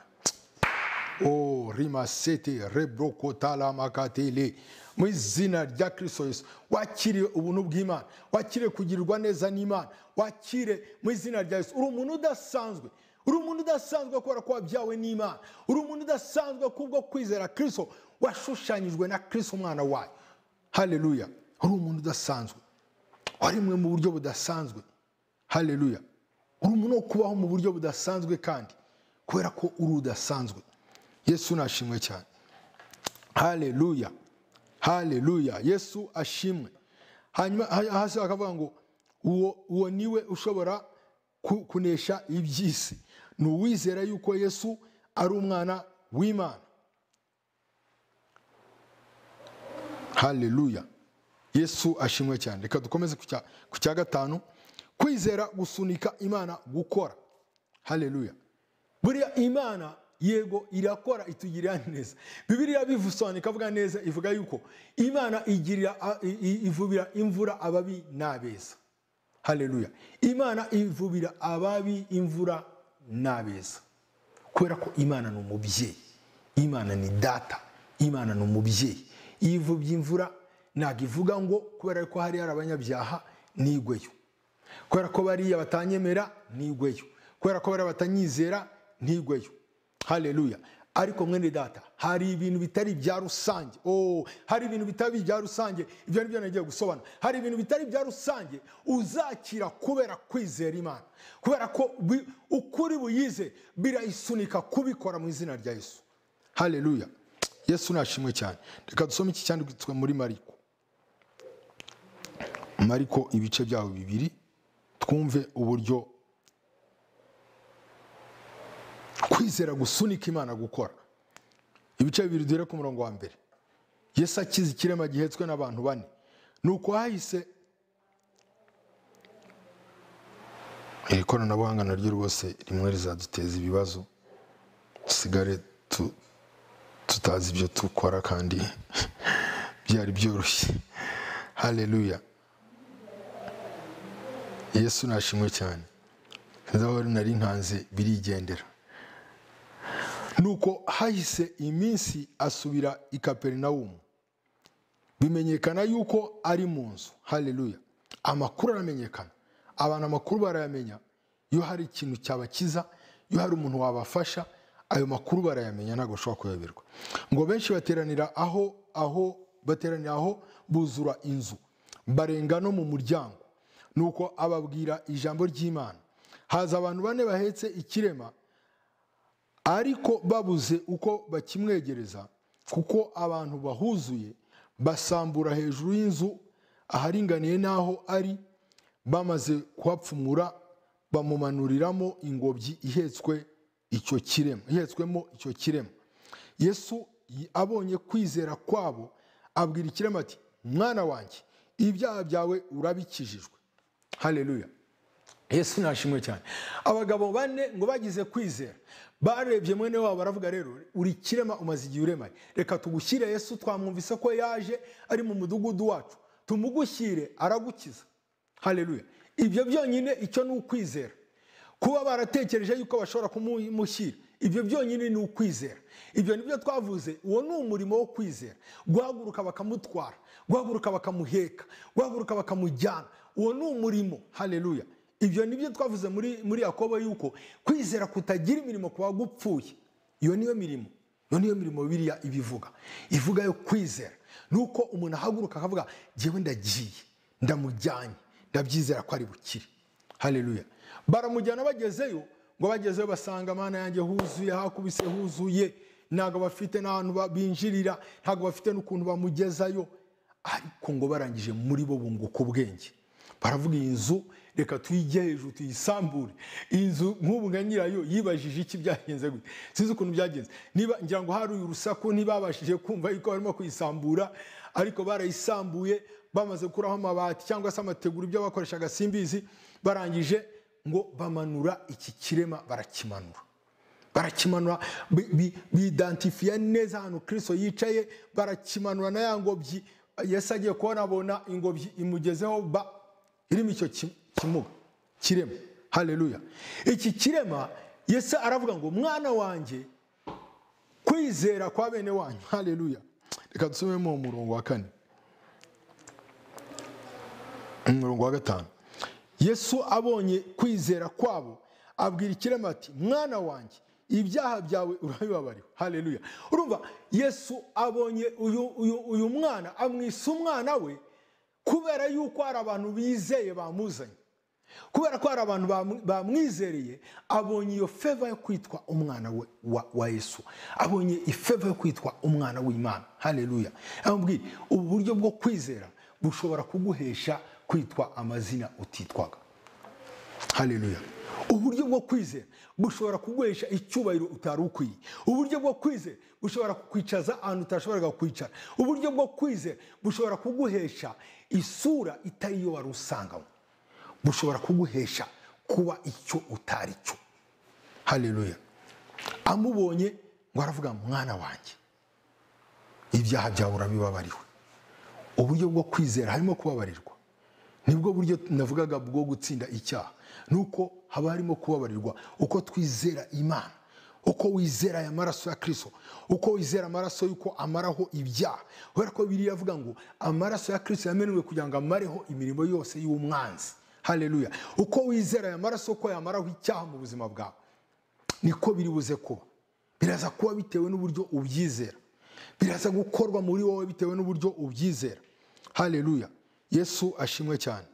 o rimasete rebrokotalamakatele mu izina rya kirisito yesu wakiriye ubuntu bw'imana wakiriye kugirirwa neza n'imana wakire mu izina rya yesu uri umuntu udasanzwe uri umuntu udasanzwe kubera ko wabyawe n'imana uri umuntu udasanzwe kubwo kwizera kirisito washushanyijwe na kirisito umwana wayo hareruya uri umuntu udasanzwe waremwe mu buryo budasanzwe hareruya uri umuntu wo kubaho mu buryo budasanzwe kandi kubera ko uri udasanzwe yesu nashimwe cyane hareruya hareruya yesu ashimwe hanyuma ha- hasi bakavuga ngo uwo uwo niwe ushobora ku- kunesha iby'isi ni uwizera yuko yesu ari umwana w'imana haleluya yesu ashimwe cyane reka dukomeze ku cya- ku cya gatanu kwizera gusunika imana gukora haleluya buriya imana yego irakora itugirira neza bibiliya bivusobanura ikavuga neza ivuga yuko imana igirira a- i- i- ivubira imvura ababi n'abeza haleluya imana ivubira ababi imvura n'abeza kubera ko imana ni umubyeyi imana ni data imana ni umubyeyi iyo ivubye imvura ntabwo ivuga ngo kubera ko hari hari abanyabyaha nigweyo kubera ko bariya batanyemera ntigweyo kubera ko bariya batanyizera ntigweyo hareruya ariko mwene data hari ibintu bitari ibya rusange oh, hari ibintu bitari ibya rusange ibyo ni byo nagiye gusobanura hari ibintu bitari ibya rusange uzakira kubera kwizera imana kubera ko bi- ukuri buyize birayisunika kubikora mu izina rya yesu hareruya yesu nashimwe cyane reka dusome iki cyanditswe muri mariko mariko ibice byaho bibiri twumve uburyo kwizera gusunika imana gukora ibice bibiri duhere ku murongo wa mbere yesu akize ikirema gihetswe n'abantu bane ni uko hahise iri koranabuhanga naryo rwose rimwe rizaduteza ibibazo dusigare tu- tutazi ibyo dukora kandi byari byoroshye hareruya yesu nashimwe cyane aho nari nkanze birigendera nuko hahise iminsi asubira i kaperinawumu bimenyekana yuko ari mu nzu hareruya amakuru aramenyekana abantu amakuru barayamenya iyo hari ikintu cyabakiza iyo hari umuntu wabafasha ayo makuru barayamenya ntabwo bashobora kuyoberwa ngo benshi bateranira aho aho bateranira aho buzura inzu barenga no mu muryango nuko ababwira ijambo ry'imana haza abantu bane bahetse ikirema ariko babuze uko bakimwegereza kuko abantu bahuzuye basambura hejuru y'inzu aharinganiye n'aho ari bamaze kuhapfumura bamumanuriramo ingobyi ihetswe icyo kirema ihetswemo icyo kirema yesu y- abonye kwizera kwabo abwira ikirema ati mwana wanjye ibyaha byawe urabikijijwe hareruya yesu nashimwe cyane abagabo bane ngo bagize kwizera barebye mwene wabo baravuga rero uri kirema umaze igihe uremaye reka tugushyire yesu twamwumvise ko yaje ari mu mudugudu wacu tumugushyire aragukiza hareruya ibyo byonyine icyo ni ukwizera kuba baratekereje yuko bashobora kumumushyira ibyo byonyine ni ukwizera ibyo ni byo twavuze uwo ni umurimo wo kwizera guhaguruka bakamutwara guhaguruka bakamuheka guhaguruka bakamujyana uwo ni umurimo hareruya ibyo ni byo twavuze muri muri yakobo yuko kwizera kutagira imirimo kuba gupfuye iyo niyo mirimo iyo niyo mirimo biriya ibivuga ivuga yo kwizera ni uko umuntu ahaguruka akavuga jyewe ndagiye ndamujyanye ndabyizera ko ari bukire haleluya baramujyana bagezeyo ngo bagezeyo basanga amana yanjye huzuye hakubise huzuye ntabwo bafite n'ahantu ba- binjirira ntabwo bafite n'ukuntu bamugezayo ariko ngo barangije muri bo bunguka ubwenge baravuga iyi nzu reka tuyijye hejuru tuyisambure iyi nzu nk'ubu nka nyirayo yibajije iki byagenze gute sinzi ukuntu byagenze niba ngira ngo hari urusaku ntibabashije kumva yuko barimo kuyisambura ariko barayisambuye bamaze gukuraho amabati cyangwa se amategura ibyo bakoreshaga simbizi barangije ngo bamanura iki kirema barakimanura barakimanura bi- bi- bidantifiya neza ahantu kirisito yicaye barakimanura na ya ngobyi yesu agiye kubona abona ingobyi imugezeho ba irimo icyo ki- kimuga kirema hareruya iki kirema yesu aravuga ngo mwana wanjye kwizera kwa bene wanyu hareruya reka dusomemo umurongo wa kane umurongo wa gatanu yesu abonye kwizera kwabo abwira ikirema ati mwana wanjye ibyaha byawe urabibabariwe hareruya urumva yesu abonye uyu uyu uyu mwana amwisa umwana we kubera yuko hari abantu bizeye bamuzanye kubera ko hari abantu bamwizereye abonye iyo feva yo kwitwa umwana we wa yesu abonye ifeva yo kwitwa umwana w'imana hareruya amubwira ubu buryo bwo kwizera bushobora kuguhesha kwitwa amazina utitwaga hareruya uburyo bwo kwizera bushobora kuguhesha icyubahiro utari ukwiye uburyo bwo kwizera bushobora kukwicaza ahantu utashoboraga kwicara uburyo bwo kwizera bushobora kuguhesha isura itari iyo wari usanganywe bushobora kuguhesha kuba icyo utari cyo hareruya amubonye ngo aravuga mwana wanjye ibyaha byawe urabibabariwe uburyo bwo kwizera harimo kubabarirwa nibwo buryo navugaga bwo gutsinda icyaha ni uko haba harimo kubabarirwa uko twizera imana uko wizera aya maraso ya kirisito uko wizera amaraso y'uko amaraho ibyaha kubera ko biriya avuga ngo amaraso ya kirisito yamenewe kugira ngo amareho imirimo yose y'umwanzi hareruya uko wizera aya maraso ko yamaraho icyaha mu buzima bwawe niko biri buze kuba biraza kuba bitewe n'uburyo ubyizera biraza gukorwa muri wowe bitewe n'uburyo ubyizera hareruya yesu ashimwe cyane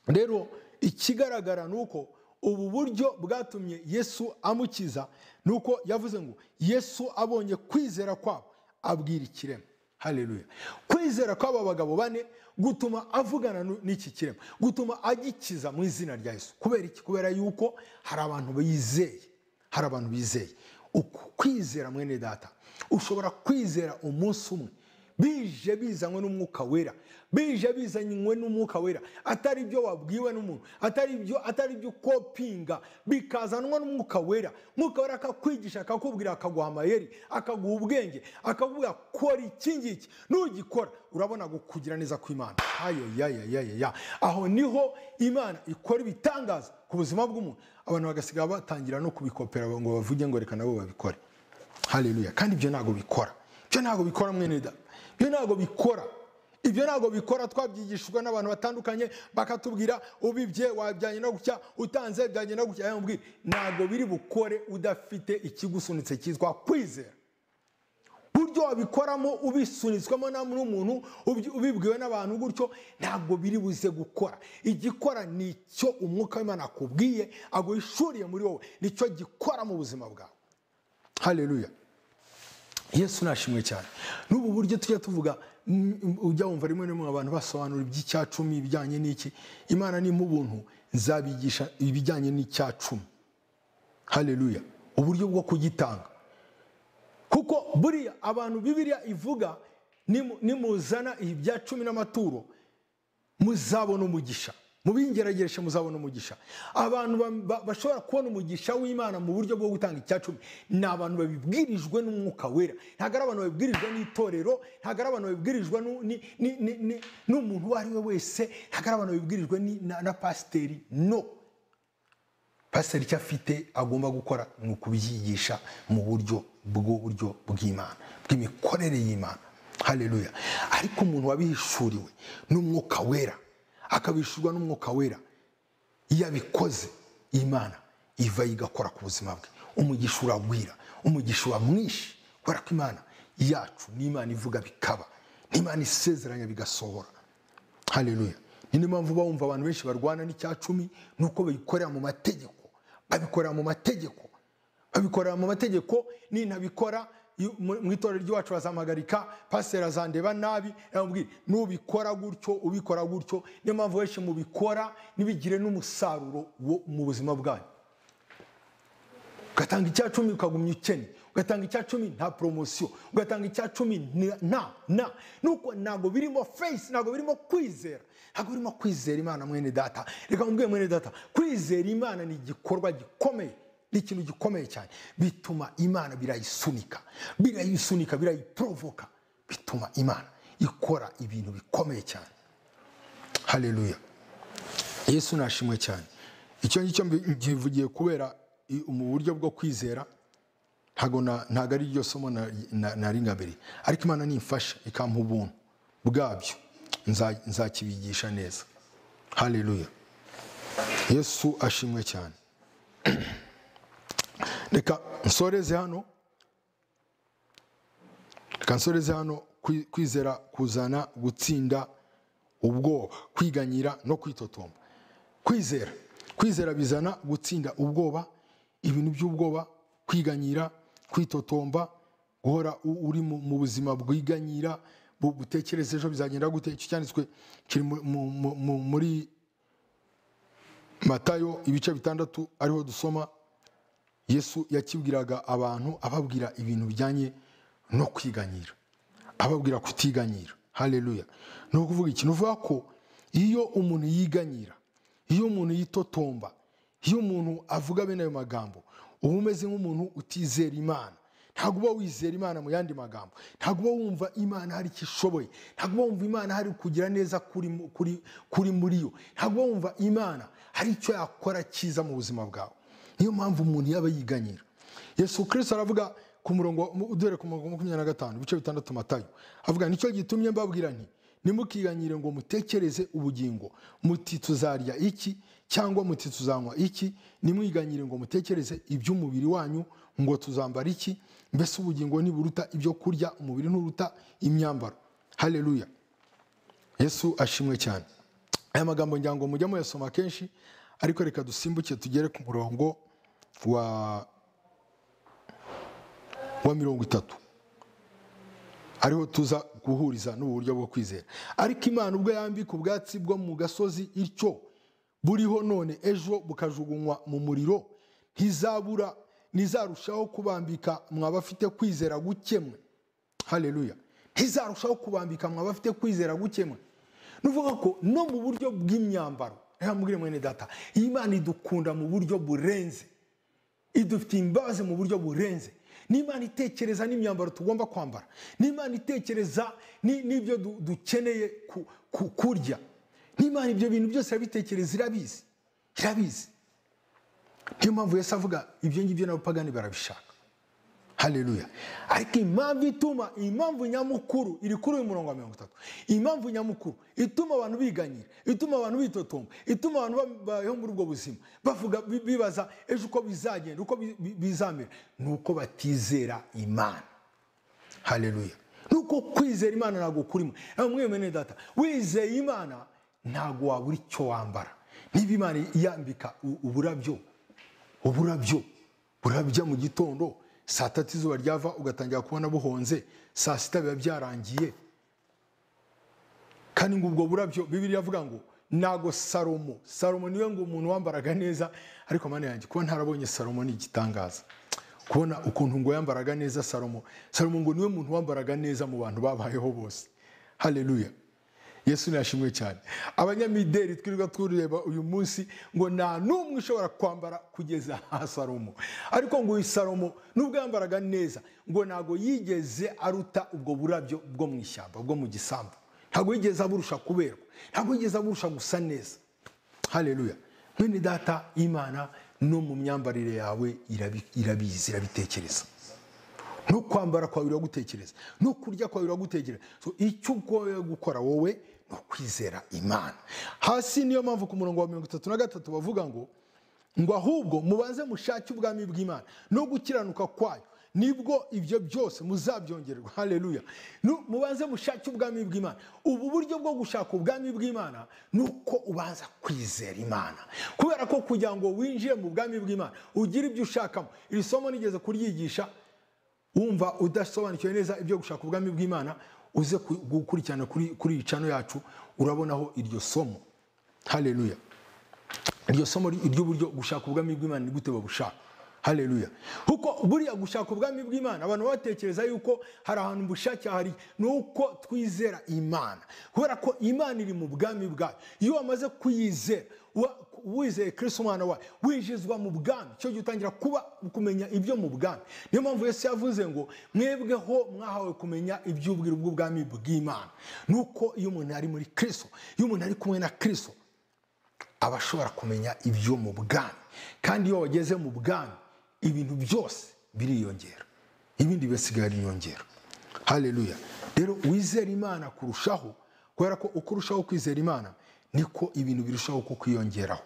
rero ikigaragara ni uko ubu buryo bwatumye yesu amukiza ni uko yavuze ngo yesu abonye kwizera kwabo abwira ikirema hareruya kwizera kw'aba bagabo bane gutuma avugana n'iki kirema gutuma agikiza mu izina rya yesu kubera iki kubera yuko hari abantu bizeye hari abantu bizeye kwizera mwene data ushobora kwizera umunsi umwe bije bizanywe n'umwuka wera bije bizanywe n'umwuka wera atari ibyo wabwiwe n'umuntu atari ibyo atari ibyo ukopinga bikazanwa n'umwuka wera umwuka wera akakwigisha akakubwira akaguha amayeri akaguha ubwenge akakubwira kora iki ngiki nugikora urabona kugira neza kw'imana ayayayayaya aho niho imana ikora ibitangaza ku buzima bw'umuntu abantu bagasigaye batangira no kubikopera ngo bavuge ngo reka nabo babikore hareruya kandi ibyo ntabwo bikora ibyo ntabwo bikora mwene da ibyo ntabwo bikora ibyo ntabwo bikora twabyigishijwe n'abantu batandukanye bakatubwira ubibye wabyange no gutya utanze byange no gutya yamubwira ntabwo biri bukore udafite ikigusunitse cyitwa kwizera buryo wabikoramo ubisunitswemo n'umuntu ubibwiwe n'abantu gutyo ntabwo biri buze gukora igikora ni icyo umwuka w'imana akubwiye aguhishuriye muri wowe nicyo gikora mu buzima bwawe hareruya yesu nashimwe cyane n'ubu buryo tujya tuvuga ujya wumva rimwe na rimwe abantu basobanura iby'icyacumi ibijyanye n'iki imana ni ubuntu nzabigisha ibijyanye n'icyacumi hareruya uburyo bwo kugitanga kuko buriya abantu bibiriya ivuga nimuzana ibya cumi n'amaturo muzabona umugisha mu bingerageresha muzabona umugisha abantu bashobora kubona umugisha w'imana mu buryo bwo gutanga icya cumi ni abantu babibwirijwe n'umwuka wera ntabwo ari abantu babibwirijwe n'itorero ntabwo ari abantu babibwirijwe n'umuntu uwo ari we wese ntabwo ari abantu babibwirijwe na pasiteri no pasiteri icyo afite agomba gukora ni ukubyigisha mu buryo bw'uburyo bw'imana bw'imikorere y'imana hareruya ariko umuntu wabihishuriwe n'umwuka wera akabishurwa n'umwuka wera iyo abikoze imana iva igakora ku buzima bwe umugisha uragwira umugisha uramwishe kubera ko imana yacu ni imana ivuga bikaba ni imana isezeranya bigasohora hareruya ni niyo mpamvu uba wumva abantu benshi barwana n'icya cumi ni uko babikorera mu mategeko babikorera mu mategeko babikorera mu mategeko nintabikora mu itorero ry'iwacu bazamuhagarika pasiteri azandeba nabi nubikora gutyo ubikora gutyo niyo mpamvu benshi mubikora ntibigire n'umusaruro mu buzima bwanyu ugatanga icya cumi ukagumya ukene ugatanga icya cumi nta poromosiyo ugatanga icya cumi nta na nuko ntabwo birimo feyisi ntabwo birimo kwizera ntabwo birimo kwizera imana mwene data reka mubwiye mwene data kwizera imana ni igikorwa gikomeye ni ikintu gikomeye cyane bituma imana birayisunika birayisunika birayiporovoka bituma imana ikora ibintu bikomeye cyane hareruya yesu nashimwe cyane icyo ngicyo mbivugiye kubera mu buryo bwo kwizera ntabwo ari ryo somo naringabiri ariko imana nimfasha ikampa ubuntu bwabyo nzakibigisha neza hareruya yesu ashimwe cyane reka nsoreze hano reka nsoreze hano kwi- kwizera kuzana gutsinda ubwoba kwiganyira no kwitotomba kwizera kwizera bizana gutsinda ubwoba ibintu by'ubwoba kwiganyira kwitotomba guhora u- uri mu mu buzima bwiganyira bu- butekereza ejo bizagenda gute icyo cyanditswe kiri mu- mu- mu- mu- muri matayo ibice bitandatu ariho dusoma yesu yakibwiraga abantu ababwira ibintu bijyanye no kwiganyira ababwira kutiganyira haleluya ni ukuvuga iki ni ukuvuga ko iyo umuntu yiganyira iyo umuntu yitotomba iyo umuntu avuga bene ayo magambo uba umeze nk'umuntu utizera imana ntabwo uba wizera imana mu yandi magambo ntabwo uba wumva imana hari icyo ishoboye ntabwo uba wumva imana hari kugira neza kuri, mu- kuri, kuri muri yo ntabwo uba wumva imana hari icyo yakora cyiza mu buzima bwawe niyo mpamvu umuntu yaba yiganyira yesu kirisito aravuga ku murongo mu- duhere ku murongo wa makumyabiri na gatanu ibice bitandatu matayo avuga nicyo gitumye mbabwira nti nimukiganyire ngo mutekereze ubugingo muti tuzarya iki cyangwa muti tuzanywa iki nimwiganyire ngo mutekereze iby'umubiri wanyu ngo tuzambara iki mbese ubugingo ntiburuta ibyo kurya umubiri nturuta imyambaro haleluya yesu ashimwe cyane aya magambo ngira ngo mujye muyasoma kenshi ariko reka dusimbuke tugere ku murongo wa wa mirongo itatu ariho tuza guhuriza n'ubu buryo bwo kwizera ariko imana ubwo yambika ubwatsi bwo mu gasozi ityo buriho none ejo bukajugunywa mu muriro ntizabura ntizarushaho kubambika mwabafite kwizera gukemwe haleluya ntizarushaho kubambika mwa bafite kwizera gukemwe nuvuga ko no mu buryo bw'imyambaro reka mubwire mwene data iyi mana idukunda mu buryo burenze idufitiye imbabazi mu buryo burenze n'imana itekereza n'imyambaro tugomba kwambara n'imana itekereza ni- n'ibyo du- dukeneye ku- ku- kurya n'imana ibyo bintu byose irabitekereza irabizi irabizi niyo mpamvu yesu avuga ibyo ngibyo n'abapagani barabishaka haleluya ariko impamvu ituma impamvu nyamukuru iri kuri uyu murongo wa mirongo itatu impamvu nyamukuru ituma abantu biganyira ituma abantu bitotomba ituma abantu ba- babayeho muri ubwo buzima bavuga bi- bibaza ejo uko bizagenda uko bi- bi- bizamera ni uko batizera imana haleluya nuko kwizera imana ntabwo kurimo nawe mwemene data wizeye imana ntabwo wabura icyo wambara niba imana yambika u- uburabyo uburabyo burabya mu gitondo saa tatu izuba ryava ugatangira kubona buhonze saa sita biba byarangiye kandi ngo ubwo burabyo bibiriya avuga ngo ntago salomo salomo niwe ngo umuntu wambaraga neza ariko mani yanjye kuba ntarabonye salomo ni igitangaza kubona ukuntu ngo yambaraga neza salomo salomo ngo niwe muntu wambaraga neza mu bantu babayeho bose haleluya yesu ntiyashimwe cyane abanyamideli twirirwa tureba uyu munsi ngo nta n'umwe ushobora kwambara kugeza aha salomo ariko ngo uyu salomo nubwo yambaraga neza ngo ntabwo yigeze aruta ubwo burabyo bwo mu ishyamba bwo mu gisambu ntabwo yigeze aburusha kuberwa ntabwo yigeze aburusha gusa neza haleluya mwene data imana no mu myambarire yawe irabi- irabizi irabitekereza no kwambara kwawe biragutekereza no kurya kwawe biragutekereza so icyo ugoye gukora wowe ni ukwizera imana hasi niyo mpamvu ku murongo wa mirongo itatu na gatatu bavuga ngo ngo ahubwo mubanze mushake ubwami bw'imana no gukiranuka kwayo nibwo ibyo byose muzabyongererwa haleluya Nu- mubanze mushake ubwami bw'imana ubu buryo bwo gushaka ubwami bw'imana ni uko ubanza kwizera imana kubera ko kugira ngo winjire mu bwami bw'imana ugire ibyo ushakamo iri somo nigeze kuryigisha wumva udasobanukiwe neza ibyo gushaka ubwami bw'imana uze ku- gukurikirana kuri kuri iyi cano yacu urabonaho iryo somo haleluya iryo somo ry- ry'uburyo gushaka ubwami bw'imana ni gute babushaka haleluya kuko buriya gushaka ubwami bw'imana abantu baba batekereza yuko hari ahantu bushake hari ni uko twizera imana kubera ko imana iri mu bwami bwayo iyo wamaze kuyizera wa- wizeye kirisito umwana wayo winjizwa mu bwami cyo gihe utangira kuba kumenya ibyo mu bwami niyo mpamvu yesu yavuze ngo mwebweho mwahawe kumenya iby'ubwiru bw'ubwami bw'imana ni uko iyo umuntu ari muri kirisito iyo umuntu ari kumwe na kirisito aba ashobora kumenya ibyo mu bwami kandi iyo wageze mu bwami ibintu byose biriyongera ibindi bisigaye ari inyongera haleluya rero wizera imana kurushaho kubera ko uko urushaho kwizera imana niko ibintu birushaho kukwiyongeraho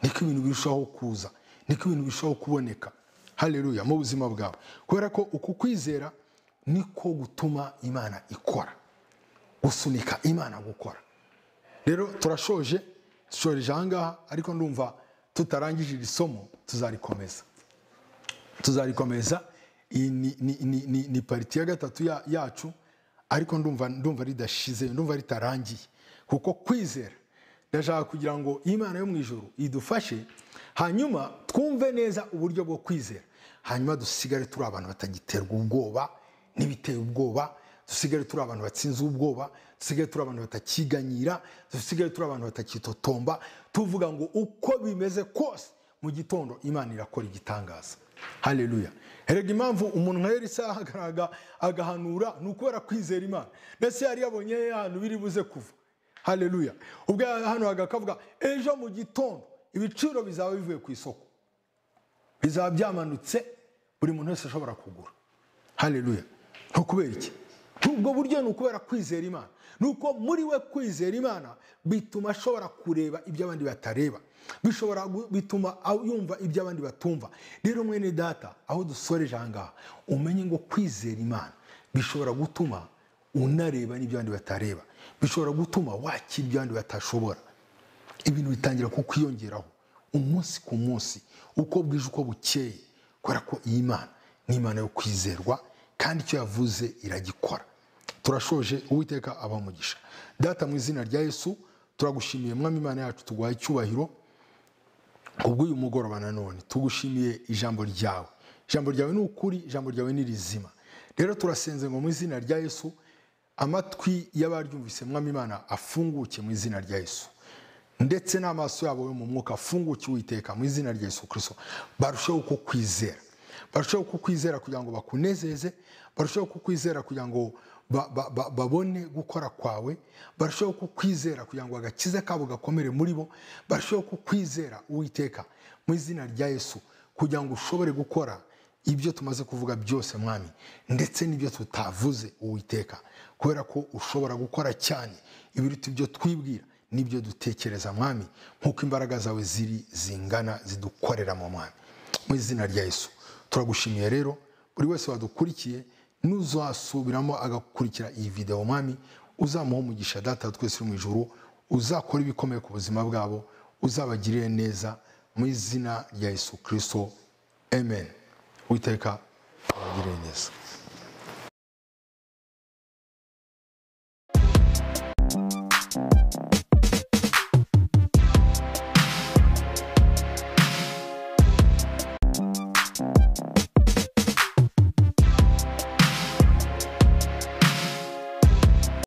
niko ibintu birushaho kuza niko ibintu bishobora kuboneka haleluya mu buzima bwawe kubera ko uku kwizera niko gutuma imana ikora gusunika imana gukora rero turashoje dushoreje ahangaha ariko ndumva tutarangije iri somo tuzarikomeza tuzarikomeza iyi ni, ni, ni, ni, ni pariti ya gatatu ya- yacu ariko ndumva ndumva ridashize ndumva ritarangiye kuko kwizera ndashaka kugira ngo imana yo mu ijoro idufashe hanyuma twumve neza uburyo bwo kwizera hanyuma dusigare turi abantu batagiterwa ubwoba n'ibiteye ubwoba dusigare turi abantu batsinze ubwoba dusigare turi abantu batakiganyira dusigare turi abantu batakitotomba tuvuga ngo uko bimeze kose mu gitondo imana irakora igitangaza haleluya erega impamvu umuntu nka elisa agaraga agahanura ni ukubera kwizera imana ndetse yari yabonye he ahantu biri buze kuva haleluya ubwo yahanuraga akavuga ejo mu gitondo ibiciro bizaba bivuye ku isoko bizaba byamanutse buri muntu wese ashobora kugura haleluya ni ukubera iki ubwo buryo ni ukubera kwizera imana ni uko muri we kwizera imana bituma ashobora kureba ibyo abandi batareba bishobora gu- bituma aw- yumva ibyo abandi batumva rero mwene data aho dusoreje ahangaha umenye ngo kwizera imana bishobora gutuma unareba n'ibyo abandi batareba bishobora gutuma wakira ibyo abandi batashobora ibintu bitangira kukwiyongeraho umunsi ku munsi uko bwije uko bukeye kubera ko iyi mana ni imana yo kwizerwa kandi icyo yavuze iragikora turashoje uwiteka abamugisha data mu izina rya yesu turagushimiye mwami imana yacu tuguhaye icyubahiro ubw'uyu mugoroba nanone tugushimiye ijambo ryawe ijambo ryawe ni ukuri ijambo ryawe ni rizima rero turasenze ngo mu izina rya yesu amatwi y'abaryumvise mwami imana afunguke mu izina rya yesu ndetse n'amaso yabo yo mu mwuka afunguke uwiteka mu izina rya yesu kirisito barusheho kukwizera barusheho kukwizera kugira ngo bakunezeze barusheho kukwizera kugira ngo ba- ba- ba- babone gukora kwawe barusheho kukwizera kugira ngo agakiza kabo gakomere muri bo barusheho kukwizera uwiteka mu izina rya yesu kugira ngo ushobore gukora ibyo tumaze kuvuga byose mwami ndetse n'ibyo tutavuze uwiteka kubera ko ushobora gukora cyane ibiruta ibyo twibwira n'ibyo dutekereza mwami nk'uko imbaraga zawe ziri zingana zidukorera mu mwami mu izina rya yesu turagushimiye rero buri wese wadukurikiye n'uzasubiramo agakurikira iyi videwo mwami uzamuha umugisha data wa twese uri mu ijuru uzakora ibikomeye ku buzima bwabo uzabagirire neza mu izina rya yesu kirisito amen witeka abagirire neza